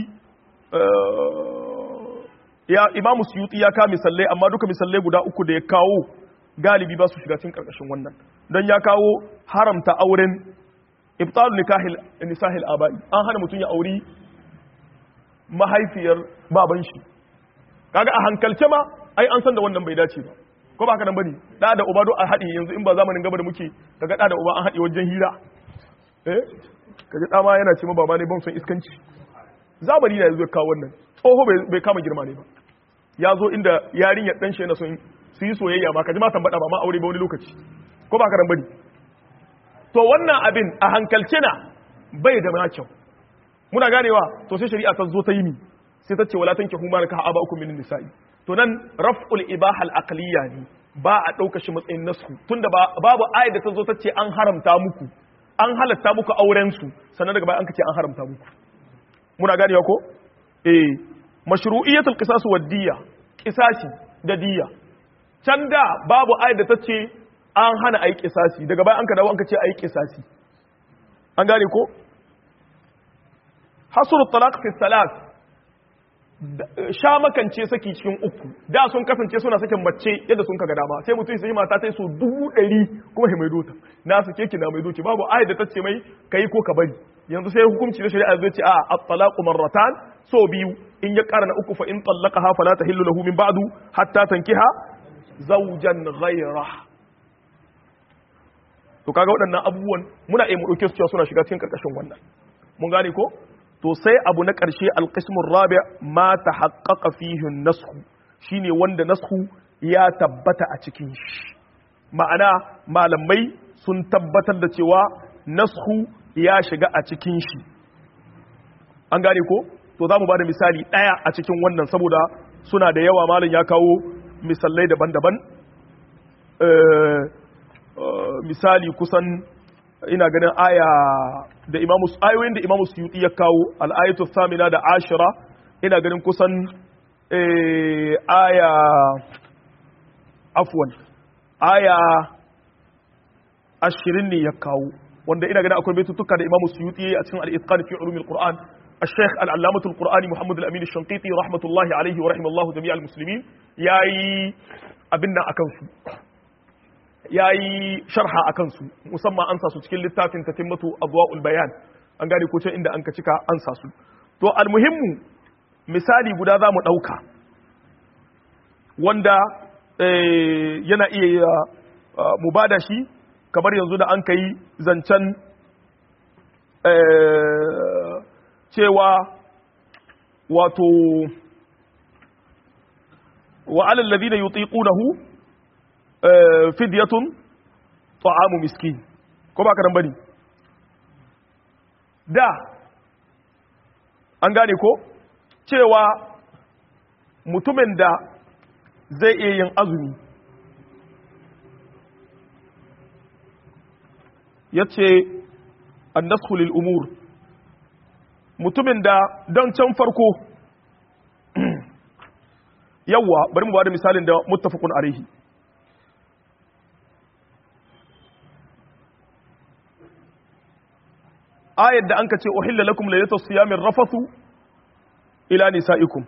ya imamu suyuti ya kawo misalai amma duka misalai guda uku da ya kawo galibi ba su shiga cikin karkashin wannan don ya kawo haramta auren ibtalu nikahil nisahil abai an hana mutum ya auri mahaifiyar baban shi kaga a hankalce ma ai an san da wannan bai dace ba ko ba haka nan bane da da uba do a haɗe yanzu in ba zamanin gaba da muke kaga da da uba an haɗe wajen hira eh kaji da ma yana ce ma baba ne ban son iskanci zamani na yanzu ya kawo wannan tsoho bai kama girma ne ba ya zo inda yarinyar dan shi yana son su yi soyayya ma kaji ma tambada ba ma aure ba wani lokaci ko ba haka nan bane to wannan abin a hankalce na bai da ma kyau muna ganewa to sai shari'a ta zo ta yi mi sai ta ce wala tankihu ma nakaha aba ukum min nisa'i to nan raf'ul ibaha al-aqliya ne ba a dauka shi matsayin nasu tunda babu ayat da ta zo ta ce an haramta muku an halatta muku auren su sannan daga baya an kace an haramta muku muna ganewa ko eh mashru'iyatul qisas wad diya qisasi da diya can da babu ayat da ta ce an hana ayi qisasi daga baya an ka dawo an kace ayi qisasi an gane ko hasru talaq fi salat sha makance saki cikin uku da sun kasance suna sakin mace yadda sun kaga dama sai mutum sai mata ta so dubu ɗari kuma mai dota na sake ki na mai doki babu ayat da ta ce mai kai ko ka bari yanzu sai hukunci na shari'a zai ce a at-talaqu marratan so biyu in ya ƙara na uku fa in tallaqaha fala tahillu lahu min ba'du hatta tankiha zawjan ghayra to kaga waɗannan abubuwan muna iya mu dauke su cewa suna shiga cikin karkashin wannan mun gane ko to sai abu na ƙarshe alƙashimun rabi ma ta haƙaƙa fihin nasku shine wanda nasku ya tabbata a cikin shi ma'ana malamai sun tabbatar da cewa nasku ya shiga a cikin shi an gane ko to za mu ba da misali ɗaya a cikin wannan saboda suna da yawa malam ya kawo misalai daban-daban misali kusan ina ganin aya da imamu ayoyin da imamu suyuti ya kawo al'ayatu samina da ashira ina ganin kusan aya afwan aya ashirin ne ya kawo wanda ina ganin akwai baitutuka da imamu suyuti a cikin al'itqan fi ulumil qur'an الشيخ العلامة القرآني محمد الأمين الشنقيطي رحمة الله عليه ورحمة الله جميع المسلمين ياي أبنا أكنسو ya yi sharha a kansu musamman an sa su cikin littafin ta timmatu abuwa'ul bayan an gane ko inda an ka cika an sa su to almuhimmu misali guda za mu ɗauka wanda yana iya mu ba da shi kamar yanzu da an ka yi zancen cewa wato wa'alal ladina yutiqunahu fidyatun ta'amu miskin ko ba karan bane da an gane ko cewa mutumin da zai iya yin azumi ya ce annasu lil umur mutumin da don can farko yawwa bari mu ba da misalin da muttafaqun alaihi ayar da an ka ce uhilla lakum laylatus siyamir rafathu ila nisaikum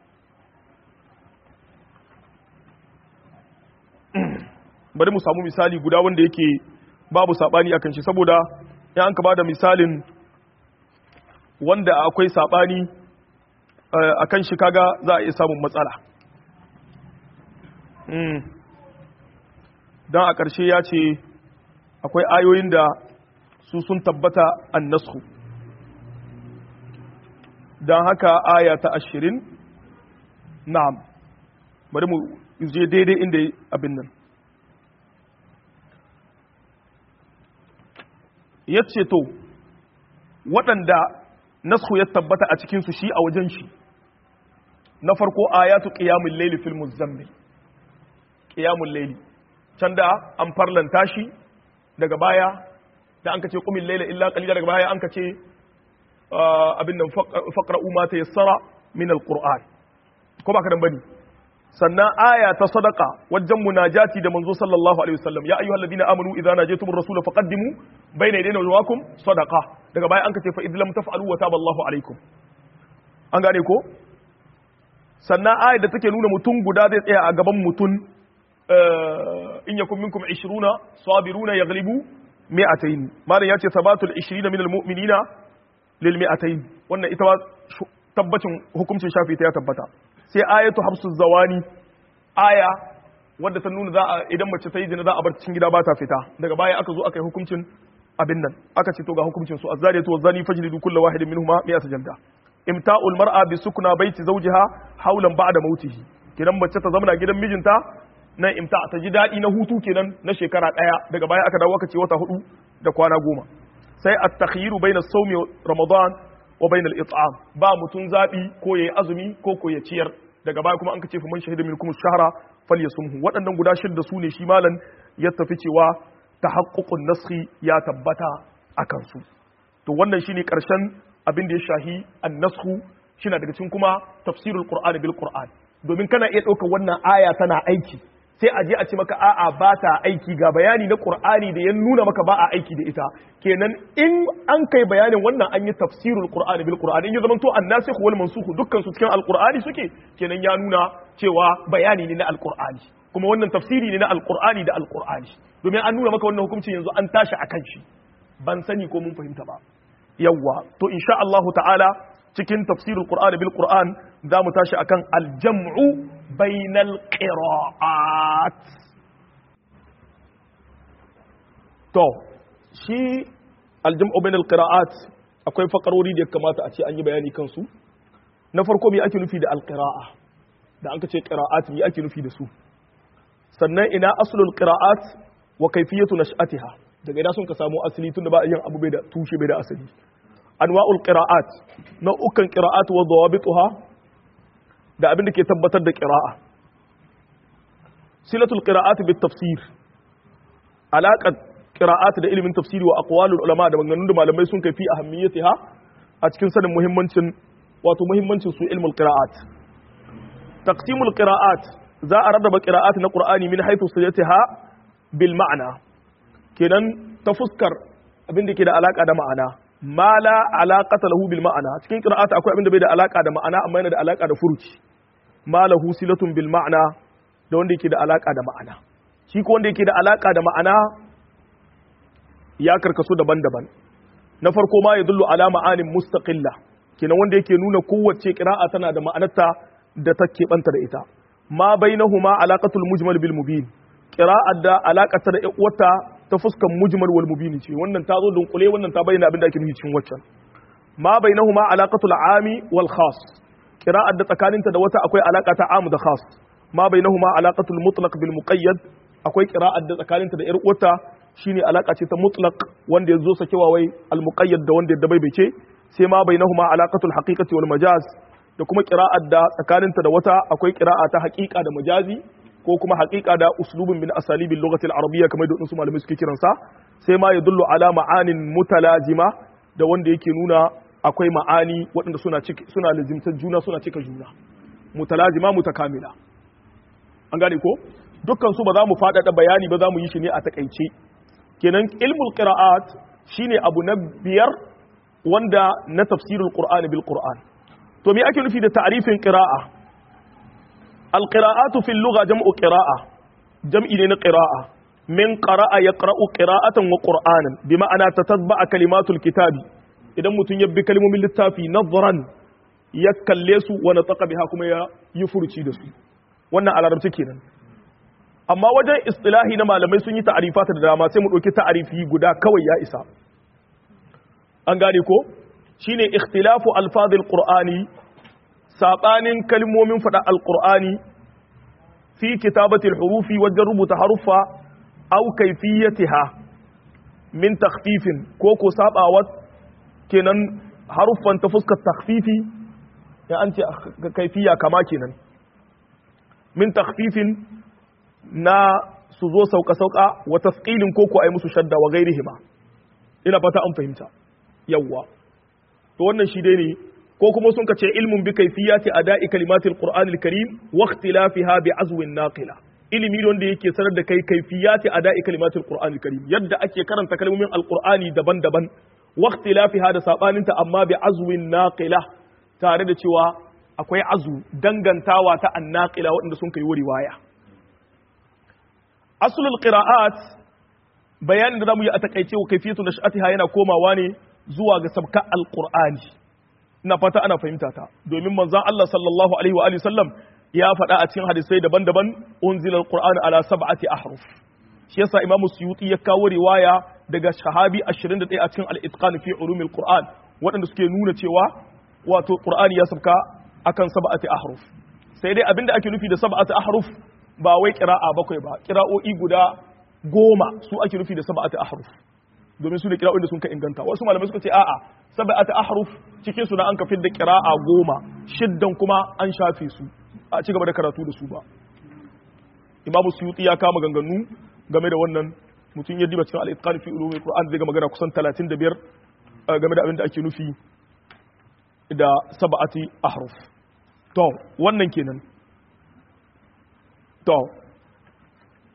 bari mu samu misali guda wanda yake babu sabani akan shi saboda in an ka bada misalin wanda akwai sabani akan shi kaga za a iya samun matsala don a ƙarshe ya ce akwai ayoyin da su sun tabbata an nasku don haka aya ta ashirin na'am bari mu je daidai inda abin nan ya ce to waɗanda nasku ya tabbata a cikinsu shi a wajen shi na farko ayatu qiyamul layli fil muzammil qiyamul layli can da an farlanta shi daga baya da an ka ce kumin laila illa qalila daga baya an ka ce abin nan faqra'u ma tayassara min alquran ko ba ka dan bane sannan aya ta sadaqa wajen munajati da manzo sallallahu alaihi wasallam ya ayyuhal ladina amanu idza najaytum ar-rasula faqaddimu bayna yadayna wajakum sadaqa daga baya an ka ce fa idlam taf'alu wa taba Allahu alaikum an gane ko sannan aya da take nuna mutum guda zai tsaya a gaban mutum in yakun minkum 20 sabiruna yaghlibu mi'atayn malam yace sabatul 20 min almu'minina lil mi'atayn wannan ita tabbacin hukuncin shafi ta ya tabbata sai ayatu habsu zawani aya wadda ta nuna za a idan mace ta yi zina za a bar cikin gida ba ta fita daga baya aka zo aka yi hukuncin abin nan aka ce to ga hukuncin su azzariyatu wazani fajlidu kullu wahidin minhuma mi'ata jalda imta'ul mar'a bi sukna baiti zawjiha hawlan ba'da mautihi kidan mace ta zama gidan mijinta nan imta ta ji daɗi na hutu kenan na shekara ɗaya daga baya aka dawo aka ce wata hudu da kwana goma sai at-takhyiru bayna sawmi ramadan wa bayna al-it'am ba mutun zabi ko yayi azumi ko ko ya ciyar daga baya kuma an kace fa man shahida minkum ash-shahra falyasumhu waɗannan guda shidda su ne shi malan ya tafi cewa tahaqququn naskhi ya tabbata akan su to wannan shine karshen abin da ya shahi an-naskhu shine daga cikin kuma tafsirul qur'ani bil qur'an domin kana iya ɗaukar wannan aya tana aiki sai a je a ce maka a'a ba ta aiki ga bayani na qur'ani da ya nuna maka ba a aiki da ita kenan in an kai bayanin wannan an yi tafsirul qur'ani bil qur'ani in ya zamanto annasikh wal mansukh dukkan su cikin alqur'ani suke kenan ya nuna cewa bayani ne na alqur'ani kuma wannan tafsiri ne na alqur'ani da alqur'ani domin an nuna maka wannan hukuncin yanzu an tashi akan shi ban sani ko mun fahimta ba yawwa to insha Allah ta'ala cikin tafsirul qur'ani bil qur'an za mu tashi akan aljam'u bainal qira'at to shi aljam'u bainal qira'at akwai fakarori da ya kamata a ce an yi bayani kansu na farko me ake nufi da alqira'a da an ka ce qira'at me ake nufi da su sannan ina aslul qira'at wa kayfiyatu nash'atiha daga ina sun ka samu asali tunda ba yin abu bai da tushe bai da asali anwa'ul qira'at nau'ukan qira'at wa dawabituha da abin da ke tabbatar da qira'a silatul qira'at bit tafsir alaqat qira'at da ilimin tafsiri wa aqwalul ulama da maganganun da malamai sun kai fi ahammiyatiha a cikin sanin muhimmancin wato muhimmancin su ilmul qira'at taqsimul qira'at za a rarraba qira'at na qur'ani min haythu siyatiha bil ma'ana kenan ta fuskar abin da ke da alaka da ma'ana ma la alaqata lahu bil ma'ana cikin qira'ata akwai abin da bai da alaka da ma'ana amma yana da alaka da furuci ma lahu silatun bil ma'ana da wanda yake da alaka da ma'ana shi ko wanda yake da alaka da ma'ana ya karkasu daban-daban na farko ma yadullu ala ma'anin mustaqilla kenan wanda yake nuna kowace qira'a tana da ma'anarta da take banta da ita ma bainahuma alaqatul mujmal bil mubin qira'a da alaqata da wata ta fuskan mujmal wal mubin ce wannan ta zo dunkule wannan ta bayyana abin da ake nufi cikin waccan ma bainahuma alaqatul ami wal khas qira'ar da tsakaninta da wata akwai alaka ta amu da khas ma bainahuma alaqatul mutlaq bil muqayyad akwai qira'ar da tsakaninta da yar wata shine alaka ce ta mutlaq wanda yazo sakewa wai al muqayyad da wanda ya bai ce sai ma bainahuma alaqatul haqiqati wal majaz da kuma qira'ar da tsakaninta da wata akwai qira'a ta haqiqa da majazi ko kuma haqiqa da uslubun min asalibil lughati al arabiyya kamar da wasu malamai suke kiransa sai ma yadullu ala ma'anin mutalazima da wanda yake nuna akwai ma'ani waɗanda suna cika suna lazimtar juna suna cika juna mutalazima mutakamila an gane ko dukkan su ba za mu faɗaɗa bayani ba za mu yi shi ne a takaice kenan ilmul qira'at shine abu na biyar wanda na tafsirul qur'an bil qur'an to me ake nufi da ta'rifin qira'a al qira'atu fil lugha jam'u qira'a jam'i ne na qira'a min qara'a yaqra'u qira'atan wa qur'anan bi ma'ana tatabba'a kalimatul kitabi idan mutum ya bi kalmomin littafi nazran ya kalle su wa nataqa biha kuma ya yi furuci da su wannan a larabci kenan amma wajen istilahi na malamai sun yi ta'arifata da dama sai mu ɗauki ta'arifi guda kawai ya isa an gane ko shine ikhtilafu alfazil qur'ani sabanin kalmomin fada alqur'ani fi kitabatil hurufi wajen rubuta haruffa aw kayfiyatiha min takhfifin ko ko sabawa kenan haruffan ta fuskar takhfifi ya an ce kaifiya kama kenan min takhfifin na su zo sauka-sauka wa tasqilin ko ko ai musu shadda wa gairihima ina fata an fahimta yawwa to wannan shi dai ne ko kuma sun kace ilmun bi kayfiyati ada'i kalimatil qur'anil karim wa ikhtilafiha bi azwin naqila ilimi wanda yake sanar da kai kayfiyati ada'i kalimatil qur'anil karim yadda ake karanta kalmomin alqur'ani daban-daban wa ikhtilafiha da sabaninta amma bi azwin naqila tare da cewa akwai azu dangantawa ta annaqila waɗanda sun kai riwaya asulul qira'at bayanin da zamu yi a takaice wa kayfiyatu nash'atiha yana komawa ne zuwa ga sabka alqur'ani ina fata ana fahimta ta domin manzon Allah sallallahu alaihi wa alihi sallam ya faɗa a cikin hadisai daban-daban unzila alqur'anu ala sab'ati ahruf shi yasa imamu suyuti ya kawo riwaya daga shahabi 21 a cikin al-itqan fi ulumil qur'an waɗanda suke nuna cewa wato qur'ani ya sabka akan sab'ati ahruf sai dai abinda ake nufi da sab'ati ahruf ba wai kira'a bakwai ba kira'o'i guda goma su ake nufi da sab'ati ahruf domin su ne kira'o'in da sun ka inganta wasu malamai suka ce a'a sab'ati ahruf cikin su na an kafin da kira'a goma shiddan kuma an shafe su a ci gaba da karatu da su ba imamu suyuti ya kama ganganu game da wannan mutum ya diba cikin al-itqan fi ulumul qur'an zai ga magana kusan 35 game da abin da ake nufi da sab'ati ahruf to wannan kenan to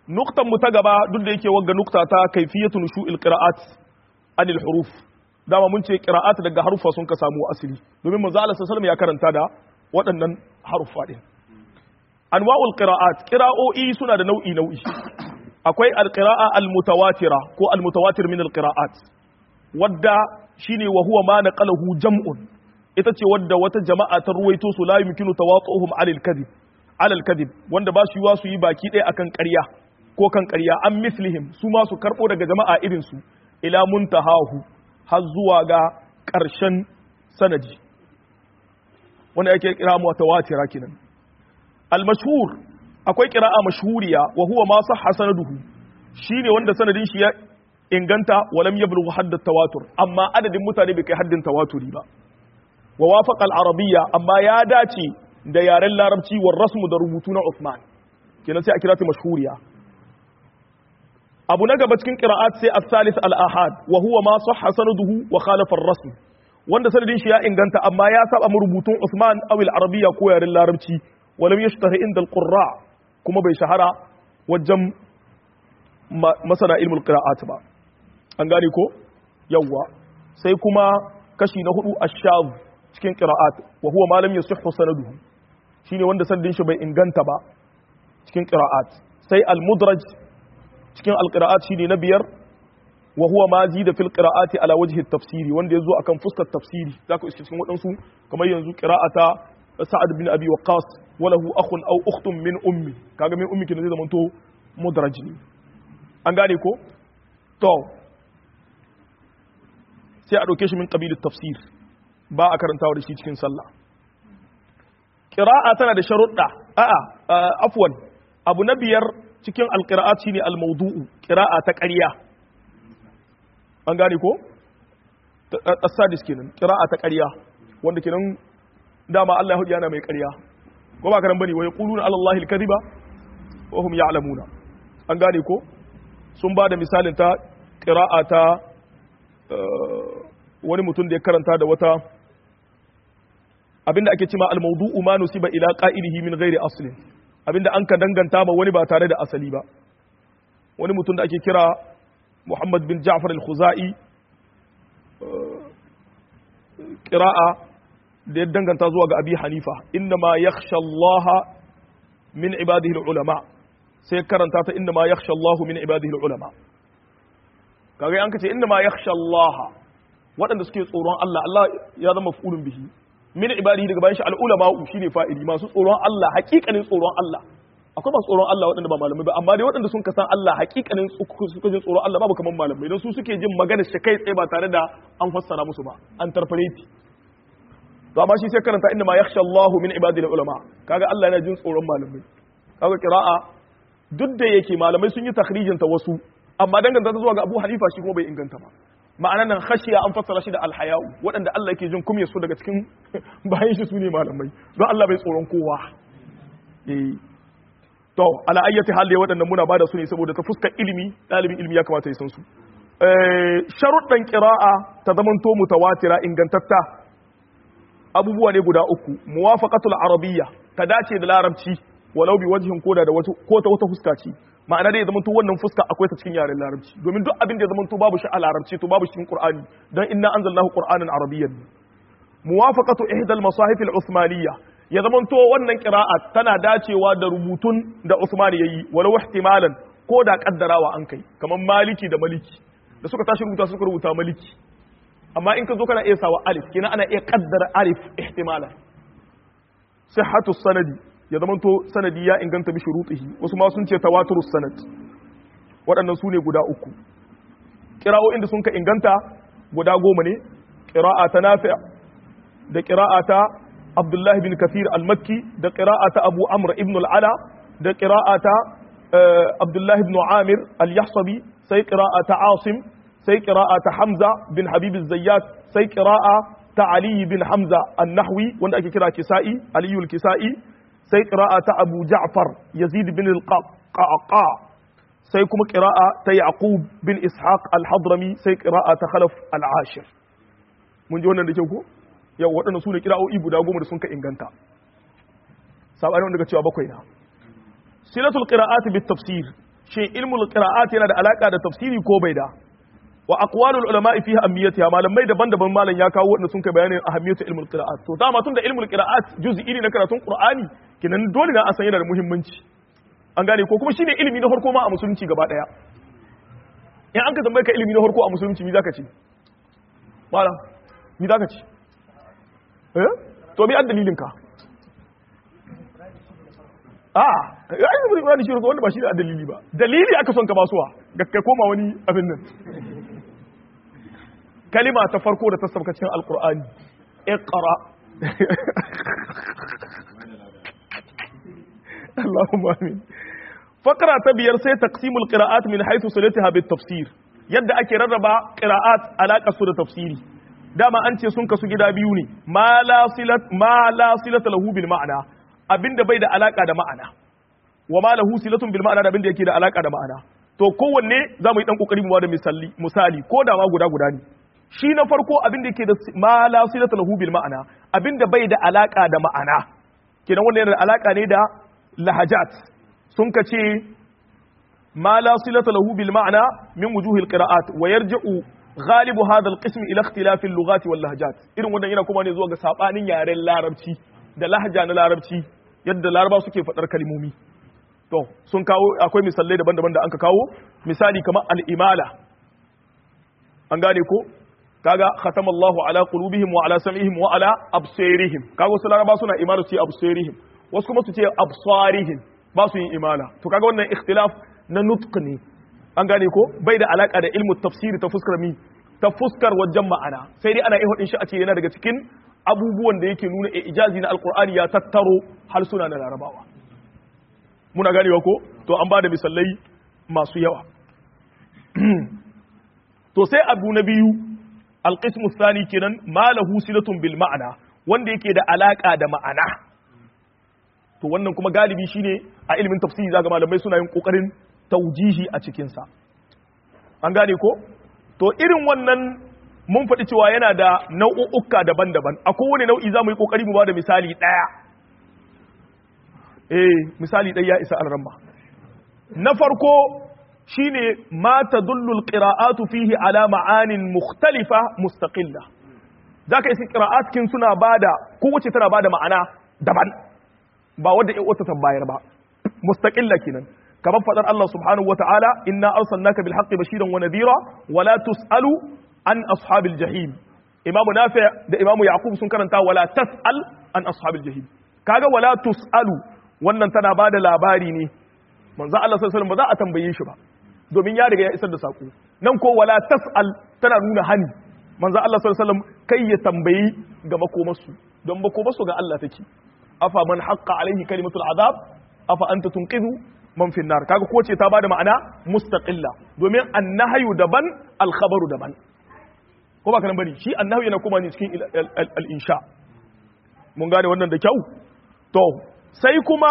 nuktan mu ta gaba duk da yake wagga nukta ta kaifiyatu nushu'il qira'at anil huruf dama mun ce qira'at daga harufa sun ka samu asali domin manzo Allah sallallahu ya karanta da waɗannan harufa din anwa'ul qira'at qira'o'i suna da nau'i nau'i akwai alqira'a almutawatira ko almutawatir min alqira'at wadda shine wa huwa ma naqalahu jam'un ita ce wadda wata jama'a ta ruwaito su la yumkinu tawatuhum alal kadhib alal kadhib wanda ba su yiwa su yi baki ɗaya akan ƙarya ko kan ƙarya an mislihim su ma su karɓo daga jama'a irin su ila muntahahu har zuwa ga ƙarshen sanadi wanda yake kira mutawatira kenan al mashhur akwai qira'a mashhuriya wa huwa ma sahha sanaduhu shine wanda sanadin shi ya inganta walam yablughu hadd tawatur amma adadin mutane bai kai haddin tawaturi ba wa wafaqa al-arabiyya amma ya dace da yaren larabci war rasmu da rubutu na Uthman kenan sai a kira ta mashhuriya abu na gaba cikin qira'at sai as-salis al-ahad wa huwa ma sahha sanaduhu wa khalafa ar-rasm wanda sanadin shi ya inganta amma ya saba mu rubutun Uthman aw al-arabiyya ko yaren larabci walam yashtahi inda al-qurra kuma bai shahara wajen masana ilmul qira'at ba an gane ko yawwa sai kuma kashi na hudu ash-shadh cikin qira'at wa huwa ma lam yasihhu sanaduhu shine wanda sanadin shi bai inganta ba cikin qira'at sai al-mudraj cikin al-qira'at shine na biyar wa huwa ma zida fil qira'ati ala wajhi at-tafsiri wanda yazo akan fuskar tafsiri zaka iske cikin wadansu kamar yanzu qira'ata sa'ad bin abi waqqas wa lahu akhun aw ukhtun min ummi kaga min ummi kin zai zamanto mudraj ne an gane ko to sai a ɗauke shi min ƙabilin tafsir ba a karantawa da shi cikin sallah ƙira'a tana da sharuɗa a'a afwan abu na biyar cikin alƙira'at shine almaudu'u ƙira'a ta ƙarya an gane ko asadis kenan ƙira'a ta ƙarya wanda kenan dama Allah ya yana mai ƙarya ko ba karan bane wa yaquluna ala Allah al-kadhiba wa hum ya'lamuna an gane ko sun ba da misalin ta ƙira'a ta wani mutum da ya karanta da wata abinda ake cima al-mawdu'u ma nusiba ila qa'ilihi min ghairi aslin abinda an ka danganta ma wani ba tare da asali ba wani mutum da ake kira Muhammad bin Ja'far al-Khuzai qira'a da ya danganta zuwa ga Abi Hanifa inna ma yakhsha Allah min ibadihi al-ulama sai karanta ta inna ma yakhsha Allah min ibadihi al-ulama kaga an kace inna ma yakhsha Allah waɗanda suke tsoron Allah Allah ya zama maf'ulun bihi min ibadihi daga bayan shi al-ulama shine fa'ili masu tsoron Allah hakikanin tsoron Allah akwai masu tsoron Allah waɗanda ba malamai ba amma dai waɗanda sun kasan Allah hakikanin suka jin tsoron Allah babu kaman malamai don su suke jin magana shi kai tsaye ba tare da an fassara musu ba an tarfareti to amma shi sai karanta inna ma yakhsha Allahu min ibadihi ulama kaga Allah yana jin tsoron malamai kaga qira'a duk da yake malamai sun yi takhrijin ta wasu amma danganta ta zuwa ga Abu Hanifa shi kuma bai inganta ba ma'anar nan khashiya an fassara shi da alhaya'u waɗanda Allah yake jin kumya su daga cikin bayan shi su ne malamai don Allah bai tsoron kowa eh to ala ayyati hal dai waɗannan muna bada su ne saboda ta fuskar ilimi ɗalibin ilimi ya kamata ya san su sharuɗan qira'a ta zamanto mutawatira ingantatta abubuwa ne guda uku muwafaqatul arabiyya ta dace da larabci walau bi wajhin koda da ko ta wata fuska ce ma'ana dai ya zamanto wannan fuska akwai ta cikin yaren larabci domin duk abin da ya zamanto babu shi a larabci to babu shi cikin qur'ani dan inna anzalnahu qur'anan arabiyyan muwafaqatu ihdal masahif al-uthmaniyya ya zamanto wannan qira'a tana dacewa da rubutun da Uthman yayi walau ihtimalan ko da kaddarawa an kai kamar maliki da maliki da suka tashi rubuta suka rubuta maliki amma in ka zo kana iya sawa alif kenan ana iya kaddara alif ihtimalan sihhatu sanadi ya zamanto sanadi ya inganta bi shurutihi wasu ma sun ce tawaturus sanad waɗannan su ne guda uku ƙira'o'in da sun ka inganta guda goma ne ƙira'a ta nafi' da ƙira'a ta abdullahi bin kafir al-makki da ƙira'a ta abu amr ibn al-ala da ƙira'a ta abdullahi ibn amir al-yahsabi sai ƙira'a ta asim sai ƙira'a ta hamza bin habib zayyat sai ƙira'a ta ali bin hamza an-nahwi wanda ake kira kisa'i aliyu al-kisa'i sai ƙira'a ta abu ja'far yazid bin al-qaqa sai kuma ƙira'a ta yaqub bin ishaq al-hadrami sai ƙira'a ta khalaf al-ashir mun ji wannan da kyau ko yau waɗanda su ne ƙira'o'i guda goma da sun ka inganta saɓani wanda ga cewa bakwai na silatul qira'ati bit tafsir shin ilmul qira'at yana da alaka da tafsiri ko bai da wa aqwalul ulama fiha ahamiyatiha malamai daban-daban malam ya kawo wanda sun kai bayanin ahamiyatu ilmul qira'at to dama tun da ilmul qira'at juz'i ne na karatun qur'ani kenan dole na a san yana da muhimmanci an gane ko kuma shine ilimi na farko ma a musulunci gaba daya in an ka tambaye ka ilimi na farko a musulunci mi zaka ce malam mi zaka ce eh to mi dalilin ka a ya yi zai ƙurani shi wanda ba shi da dalili ba dalili aka son ka basuwa ga ka koma wani abin nan kalima ta farko da ta sauka cikin alƙur'ani iqra Allahumma amin fakara ta biyar sai taqsimul qira'at min haythu salatiha bit tafsir yadda ake rarraba qira'at alaka su da tafsiri dama an ce sun kasu gida biyu ne ma la silat ma la silata lahu bil ma'ana abinda bai da alaka da ma'ana wa ma lahu silatun bil ma'ana da abinda yake da alaka da ma'ana to kowanne za mu yi dan kokari mu ba da misali misali ko da ma guda guda ne shi na farko abinda yake da ma la silata lahu bil ma'ana abinda bai da alaka da ma'ana kenan wannan yana da alaka ne da lahajat sun ka ce ma la silata lahu bil ma'ana min wujuhil qira'at wa yarji'u غالب هذا القسم الى اختلاف اللغات واللهجات irin wannan yana kuma ne zuwa ga sabanin yaren larabci da lahja na larabci yadda laraba suke faɗar kalmomi to sun kawo akwai misalai daban-daban da anka kawo misali kamar al-imala an gane ko kaga khatama Allahu ala qulubihim wa ala sam'ihim wa ala absarihim kaga wasu laraba suna imala su ce absarihim wasu kuma su ce absarihim ba su yin imala to kaga wannan ikhtilaf na nutq ne an gane ko bai da alaka da ilmu tafsiri ta fuskar mi ta fuskar wajen ma'ana sai dai ana iya hudin shi a ce yana daga cikin abubuwan da yake nuna ijazi na alkur'ani ya tattaro harsuna na larabawa muna ganewa ko to an ba da misalai masu yawa to sai abu na biyu alqismu thani kenan malahu silatun bil ma'ana wanda yake da alaka da ma'ana to wannan kuma galibi shine a ilimin tafsiri zaga malamai suna yin kokarin taujihi a cikinsa an gane ko to irin wannan mun faɗi cewa yana da nau'uka daban-daban a kowane nau'i za mu yi ƙoƙari mu ba da misali ɗaya eh misali ɗaya ya isa alramma na farko shine ma tadullu alqira'atu fihi ala ma'anin mukhtalifa mustaqilla zaka isi qira'at kin suna bada kowace tana bada ma'ana daban ba wanda ya wata bayar ba mustaqilla kenan kamar fadar Allah subhanahu wa ta'ala inna arsalnaka bil haqqi bashiran wa nadhira wa la tusalu an ashabil jahim imamu nafi' da imamu yaqub sun karanta wala tasal an ashabil jahim kaga wala tusalu wannan tana bada labari ne manzo Allah sallallahu alaihi wasallam ba za a tambaye shi ba domin ya riga ya isar da sako nan ko wala tasal tana nuna hani manzo Allah sallallahu alaihi wasallam kai ya tambayi ga makomarsu don makomarsu ga Allah take afa man haqqa alaihi kalimatul azab afa anta tunqidhu man fi nar kaga ko ce ta bada ma'ana mustaqilla domin annahyu daban alkhabaru daban ko ba kana bari shi annahyu yana kuma ne cikin al-insha mun gane wannan da kyau to sai kuma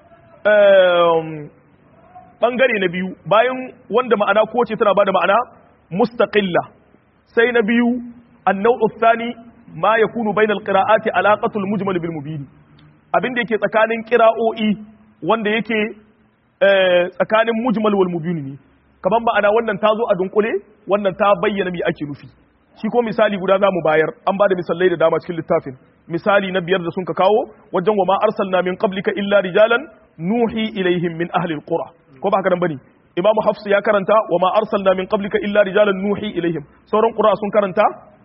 bangare na biyu bayan wanda ma'ana ko ce tana bada ma'ana mustaqilla sai na biyu an-naw'u thani ma yakunu bainal qira'ati alaqatul mujmal bil mubin abinda yake tsakanin qira'o'i wanda yake tsakanin mujmal wal mubin ne kaman ma'ana wannan ta zo a dunkule wannan ta bayyana me ake nufi shi ko misali guda zamu bayar an bada misalai da dama cikin littafin misali na biyar da sun ka kawo wajen wa ma arsalna min qablika illa rijalan nuhi ilaihim min ahli alqura ko ba haka nan bane imamu hafs ya karanta wa ma arsalna min qablika illa rijalan nuhi ilaihim sauran qura sun karanta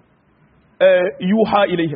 yuha ilaihim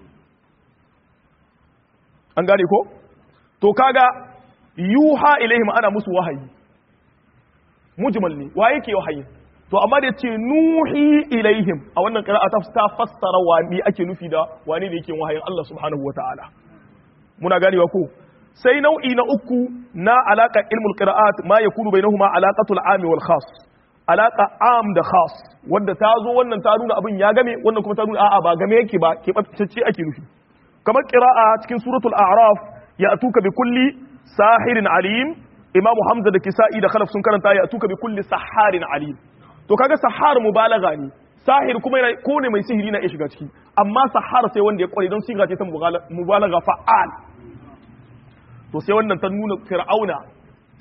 an gane ko to kaga yuha ilaihim ana musu wahayi mujmal ne wa yake wahayi to amma da yace nuhi ilaihim a wannan qira'a ta fassara wani ake nufi da wani ne yake wahayin Allah subhanahu wataala muna ganewa ko sai nau'i na uku na alaka ilmul qira'at ma yakunu bainahuma alaqatul am wal khas alaka am da khas wanda ta zo wannan ta nuna abin ya game wannan kuma ta nuna a'a ba game yake ba ke ce ake nufi kamar qira'a cikin suratul a'raf ya atuka bi kulli sahirin alim imamu hamza da kisa'i da khalaf sun karanta ya atuka bi kulli saharin alim to kaga sahar mubalaga ne sahir kuma yana ko ne mai sihiri na iya shiga ciki amma sahar sai wanda ya kware don siga ce ta mubalaga fa'al to sai wannan ta nuna fir'auna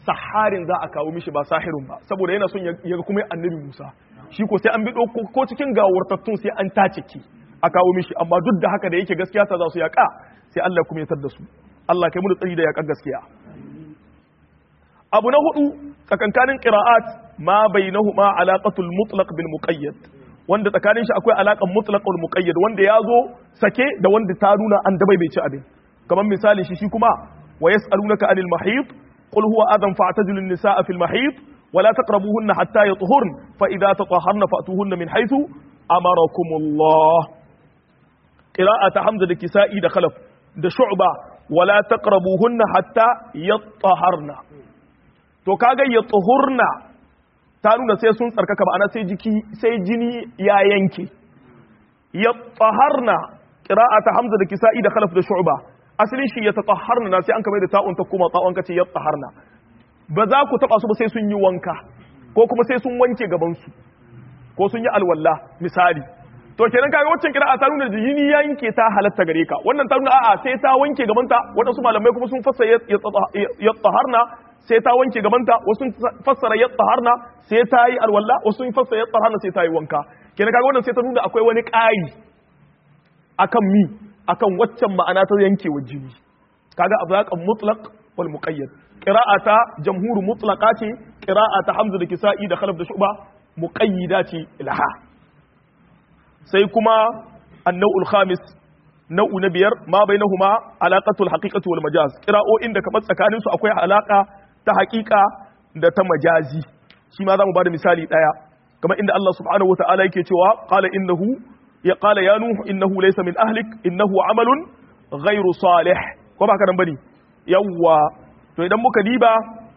saharin za a kawo mishi ba sahirun ba saboda yana son ya kuma annabi Musa shi ko sai an bi ko cikin gawartattun sai an tace ki a kawo mishi amma duk da haka da yake gaskiya ta za su yaƙa sai Allah kuma ya da su Allah kai mu tsari da yaƙar gaskiya abu na hudu tsakankanin qira'at ma bainahuma alaqatul mutlaq bil muqayyad wanda tsakanin shi akwai alaqan mutlaq wal muqayyad wanda ya zo sake da wanda ta nuna an dabai bai ci abin kamar misali shi shi kuma wa yas'alunaka anil mahid qul huwa adan fa'tazilu an-nisaa fil mahid ولا تقربوهن حتى يطهرن فإذا تطهرن فأتوهن من حيث أمركم الله قراءة حمزة الكسائي ده خلف ده شعبة ولا تقربوهن حتى يطهرن to kaga ya tsohurna ta nuna sai sun tsarkaka ma'ana sai jiki sai jini ya yanke ya tsaharna qira'a ta hamza da kisa'i da khalaf da shu'ba asalin shi ya tatahharna na sai an kamar da ta'un ta kuma ta'un kace ya tsaharna ba za ku taba su ba sai sun yi wanka ko kuma sai sun wanke gaban su ko sun yi alwala misali to kenan kaga waccan kira'a ta nuna jini ya yanke ta halatta gare ka wannan ta nuna a'a sai ta wanke gabanta wadansu malamai kuma sun fassara ya tsaharna sai ta wanke gabanta wasu sun fassara ya tsaharna sai ta yi alwala wasu sun fassara ya tsaharna sai ta yi wanka kenan kaga wannan sai ta nuna akwai wani ƙari akan mi akan waccan ma'ana ta yankewa jini kaga ablaqan mutlaq wal muqayyad qira'ata jamhur mutlaqa ce qira'ata hamza da kisa'i da khalaf da shuba muqayyida ce ilaha sai kuma annau'ul khamis nau'u na biyar ma bainahuma alaqatul haqiqati wal majaz qira'o'in da kamar tsakanin su akwai alaka ta haqiqa da ta majazi shi ma zamu bada misali daya kamar inda Allah subhanahu wataala yake cewa qala innahu ya qala ya nuhu innahu laysa min ahlik innahu amalun ghairu salih ko ba ka nan bane yawwa to idan muka diba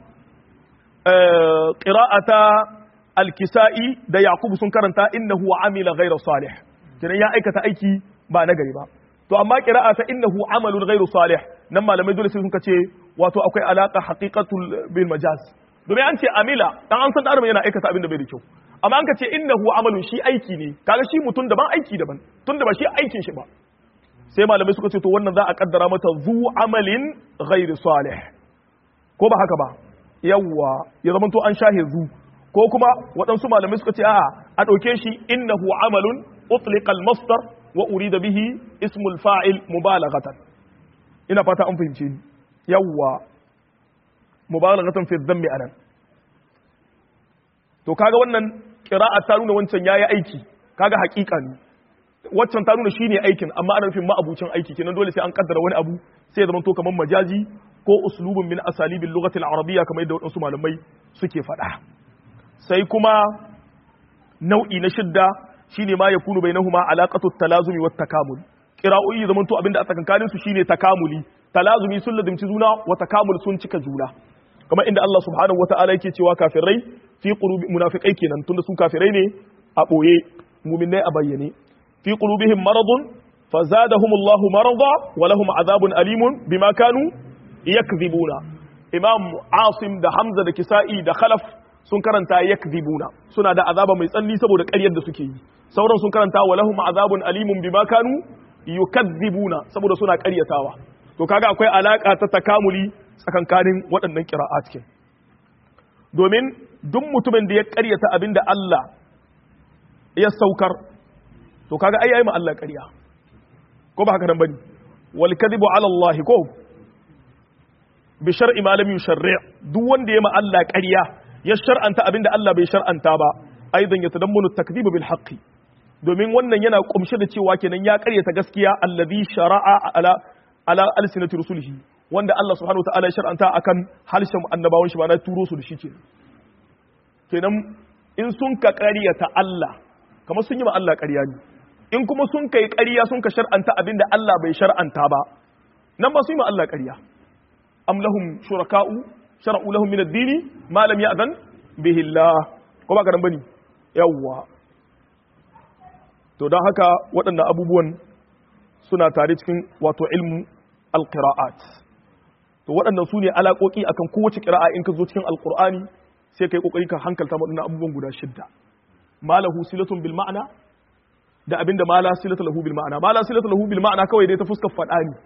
qira'ata al-kisa'i da yaqub sun karanta innahu amila ghayra salih kenan ya aikata aiki ba na gari ba to amma qira'ata innahu amalun ghayru salih nan malamai dole sai sun ce wato akwai alaka haqiqatul bil majaz domin an ce amila dan an san da yana aikata abin da bai da kyau amma an ka ce innahu amalun shi aiki ne kaga shi mutum daban aiki daban tunda ba shi aikin shi ba sai malamai suka ce to wannan za a kaddara mata zu amalin ghairu salih ko ba haka ba yawwa ya zama to an shahe zu ko kuma waɗansu malamai suka ce a a ɗauke shi innahu amalun utliqa al-masdar wa urida bihi ismul fa'il mubalaghatan ina fata an fahimce ni yawwa mubalaghatan fi dhammi anan to kaga wannan qira'a ta nuna wancan yayi aiki kaga haƙiƙa ne waccan ta nuna shine aikin amma ana nufin ma'abucin aiki kenan dole sai an kaddara wani abu sai ya zama to kamar majazi ko uslubun min asalibil lughati al-arabiyya kamar yadda wadansu malamai suke faɗa sai kuma nau'i na shidda shine ma yakunu bainahuma alaqatu talazumi wat takamul qira'o'i zaman to abinda a tsakankanin su shine takamuli talazumi sun lazimci juna wa takamul sun cika juna kamar inda Allah subhanahu wataala yake cewa kafirai fi qulubi munafiqai kenan tunda su kafirai ne a boye mu'minai a bayyane fi qulubihim maradun fazadahum Allahu marada wa lahum adhabun alimun bima kanu yakdhibuna imam asim da hamza da kisa'i da khalaf sun karanta yakdhibuna suna da azaba mai tsanni saboda ƙaryar da suke yi sauran sun karanta wa lahum azabun alimun bima kanu yukadhibuna saboda suna ƙaryatawa to kaga akwai alaka ta takamuli tsakankanin waɗannan qira'at ke domin duk mutumin da ya ƙaryata abinda Allah ya saukar to kaga ai yayi ma Allah ƙarya ko ba haka nan bane wal kadhibu ala Allah ko bi shar'i ma lam yusharri duk wanda ya ma Allah ƙarya ya shar'anta abinda Allah bai shar'anta ba aidan ya tadammunu takdibu bil haqqi domin wannan yana kumshe da cewa kenan ya karyata gaskiya alladhi shara'a ala ala alsinati rusulihi wanda Allah subhanahu wataala ya shar'anta akan harshen annabawan shi ba na turo su da shi kenan kenan in sun ka karyata Allah kamar sun yi ma Allah ƙarya ne in kuma sun kai ƙarya sun ka shar'anta abinda Allah bai shar'anta ba nan ba su yi ma Allah ƙarya am lahum shuraka'u shar'u lahum min ad-dini ma lam ya'zan bihi Allah ko ba karan bane yawwa to don haka waɗannan abubuwan suna tare cikin wato ilmu al-qira'at to waɗannan su ne alaƙoƙi akan kowace ƙira'a in ka zo cikin alƙur'ani sai kai kokari ka hankalta waɗannan abubuwan guda shidda malahu silatun bil ma'ana da abinda mala silatu lahu bil ma'ana mala silatu lahu bil ma'ana kawai dai ta fuskar faɗa ne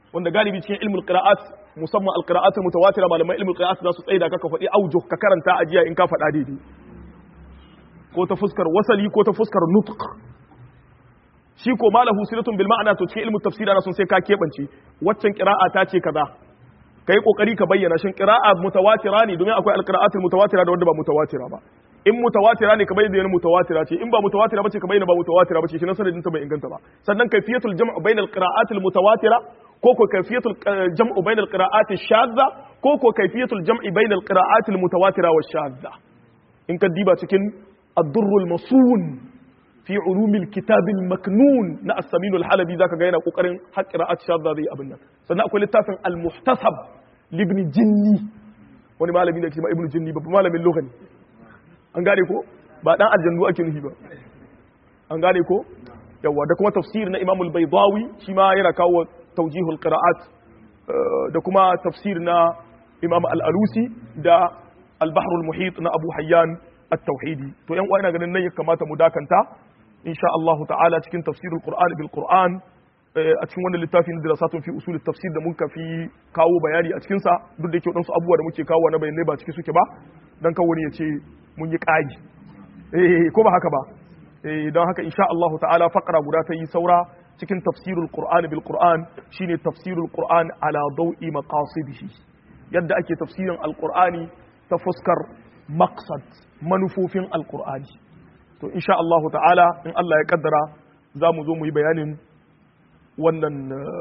wanda galibi cikin ilmul qira'at musamman al-qira'at mutawatira malaman ilmul qira'at za su tsaida ka ka faɗi aujuh ka karanta ajiya in ka faɗa daidai ko ta fuskar wasali ko ta fuskar nutq shi ko malahu silatun bil ma'ana to cikin ilmul tafsir ana sun sai ka kebance waccan qira'a ta ce kaza kai kokari ka bayyana shin qira'a mutawatira ne domin akwai al-qira'at mutawatira da wanda ba mutawatira ba in mutawatira ne ka bayyana mutawatira ce in ba mutawatira bace ka bayyana ba mutawatira bace shi nan sanadin ta bai inganta ba sannan kayfiyatul jam'u bainal qira'atil mutawatira ko ko kayfiyatul jam'u bainal qira'ati shadda ko ko kayfiyatul jam'i bainal qira'atil mutawatira wash shadda in ka diba cikin ad-durrul masun fi ulumil kitabil maknun na as-samin al-halabi zaka ga yana kokarin har qira'at shadda zai abin nan sannan akwai littafin al-muhtasab libni jinni wani malami da ke ma ibnu jinni babban malamin lugha ne an gane ko ba dan aljannu ake nufi ba an gane ko yawa da kuma tafsir na imam al-baydawi shi ma yana kawo tawjihul qira'at da kuma tafsir na imam al-alusi da al-bahr al-muhit na abu hayyan at-tauhidi to yan uwa ina ganin nan ya kamata mu dakanta insha Allah ta'ala cikin tafsirul qur'an bil qur'an a cikin wannan littafin dirasatun fi usul tafsir da muka fi kawo bayani a cikin sa duk da yake wadansu abubuwa da muke kawo na bayanai ba ciki suke ba dan kawo ne ya ce mun yi ƙagi eh ko ba haka ba eh don haka insha Allah ta'ala faqra guda ta yi saura cikin tafsirul qur'an bil qur'an shine tafsirul qur'an ala dawi maqasidihi yadda ake tafsirin alqur'ani ta fuskar maqsad manufofin alqur'ani to insha Allah ta'ala in Allah ya kaddara za mu zo mu yi bayanin wannan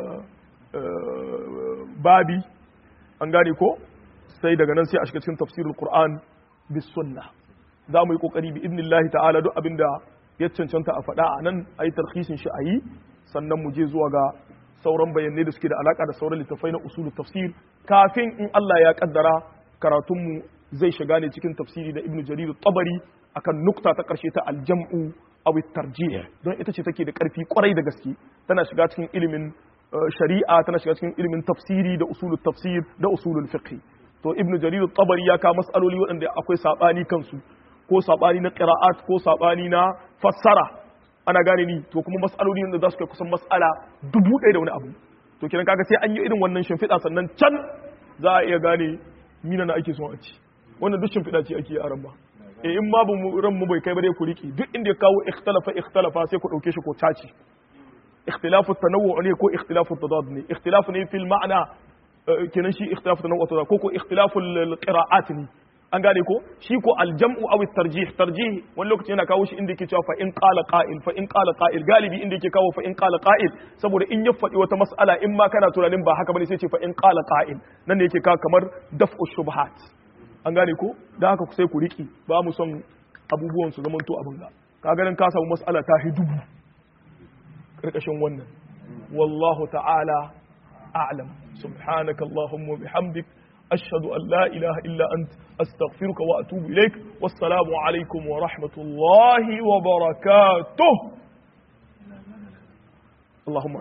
babi an gane ko sai daga nan sai a shiga cikin tafsirul qur'an bis sunna za mu yi kokari bi idnillahi ta'ala duk abinda ya cancanta a faɗa a nan a yi tarhisin shi a yi sannan mu je zuwa ga sauran bayanai da suke da alaka da sauran littafai na usulul tafsir kafin in Allah ya kaddara karatunmu zai shiga ne cikin tafsiri da ibnu jarir tabari akan nukta ta karshe ta aljam'u aw tarjih don ita ce take da karfi kwarai da gaske tana shiga cikin ilimin shari'a tana shiga cikin ilimin tafsiri da usulul tafsir da usulul fiqh to ibnu jarir tabari ya ka mas'aloli waɗanda akwai sabani kansu ko sabani na qira'at ko sabani na fassara ana gane ni to kuma mas'aloli da za su kai kusan mas'ala dubu ɗaya da wani abu to kiran kaga sai an yi irin wannan shimfiɗa sannan can za a iya gane mina na ake son a ci wannan duk shimfiɗa ce ake yi a ran ba eh in ma ran mu bai kai ba dai ku riki duk inda ya kawo ikhtalafa ikhtalafa sai ku dauke shi ko caci ikhtilafu tanawwu ne ko ikhtilafu tadad ne ikhtilafu ne fil ma'na kenan shi ikhtilafu tanawwu tadad ko ko ikhtilafu qira'at ne an gane ko shi ko aljam'u aw tarjih tarjih wani lokaci yana kawo shi inda yake cewa fa in qala qa'il fa in qala qa'il galibi inda yake kawo fa in qala qa'il saboda in ya faɗi wata mas'ala in ma kana tunanin ba haka bane sai ce fa in qala qa'il nan ne yake kawo kamar daf'u shubhat an gane ko da haka sai ku riki ba mu son abubuwan su zamanto abin ga ka ganin ka samu mas'ala ta hi dubu karkashin wannan wallahu ta'ala a'lam subhanaka allahumma bihamdik أشهد أن لا إله إلا أنت أستغفرك وأتوب إليك والسلام عليكم ورحمة الله وبركاته اللهم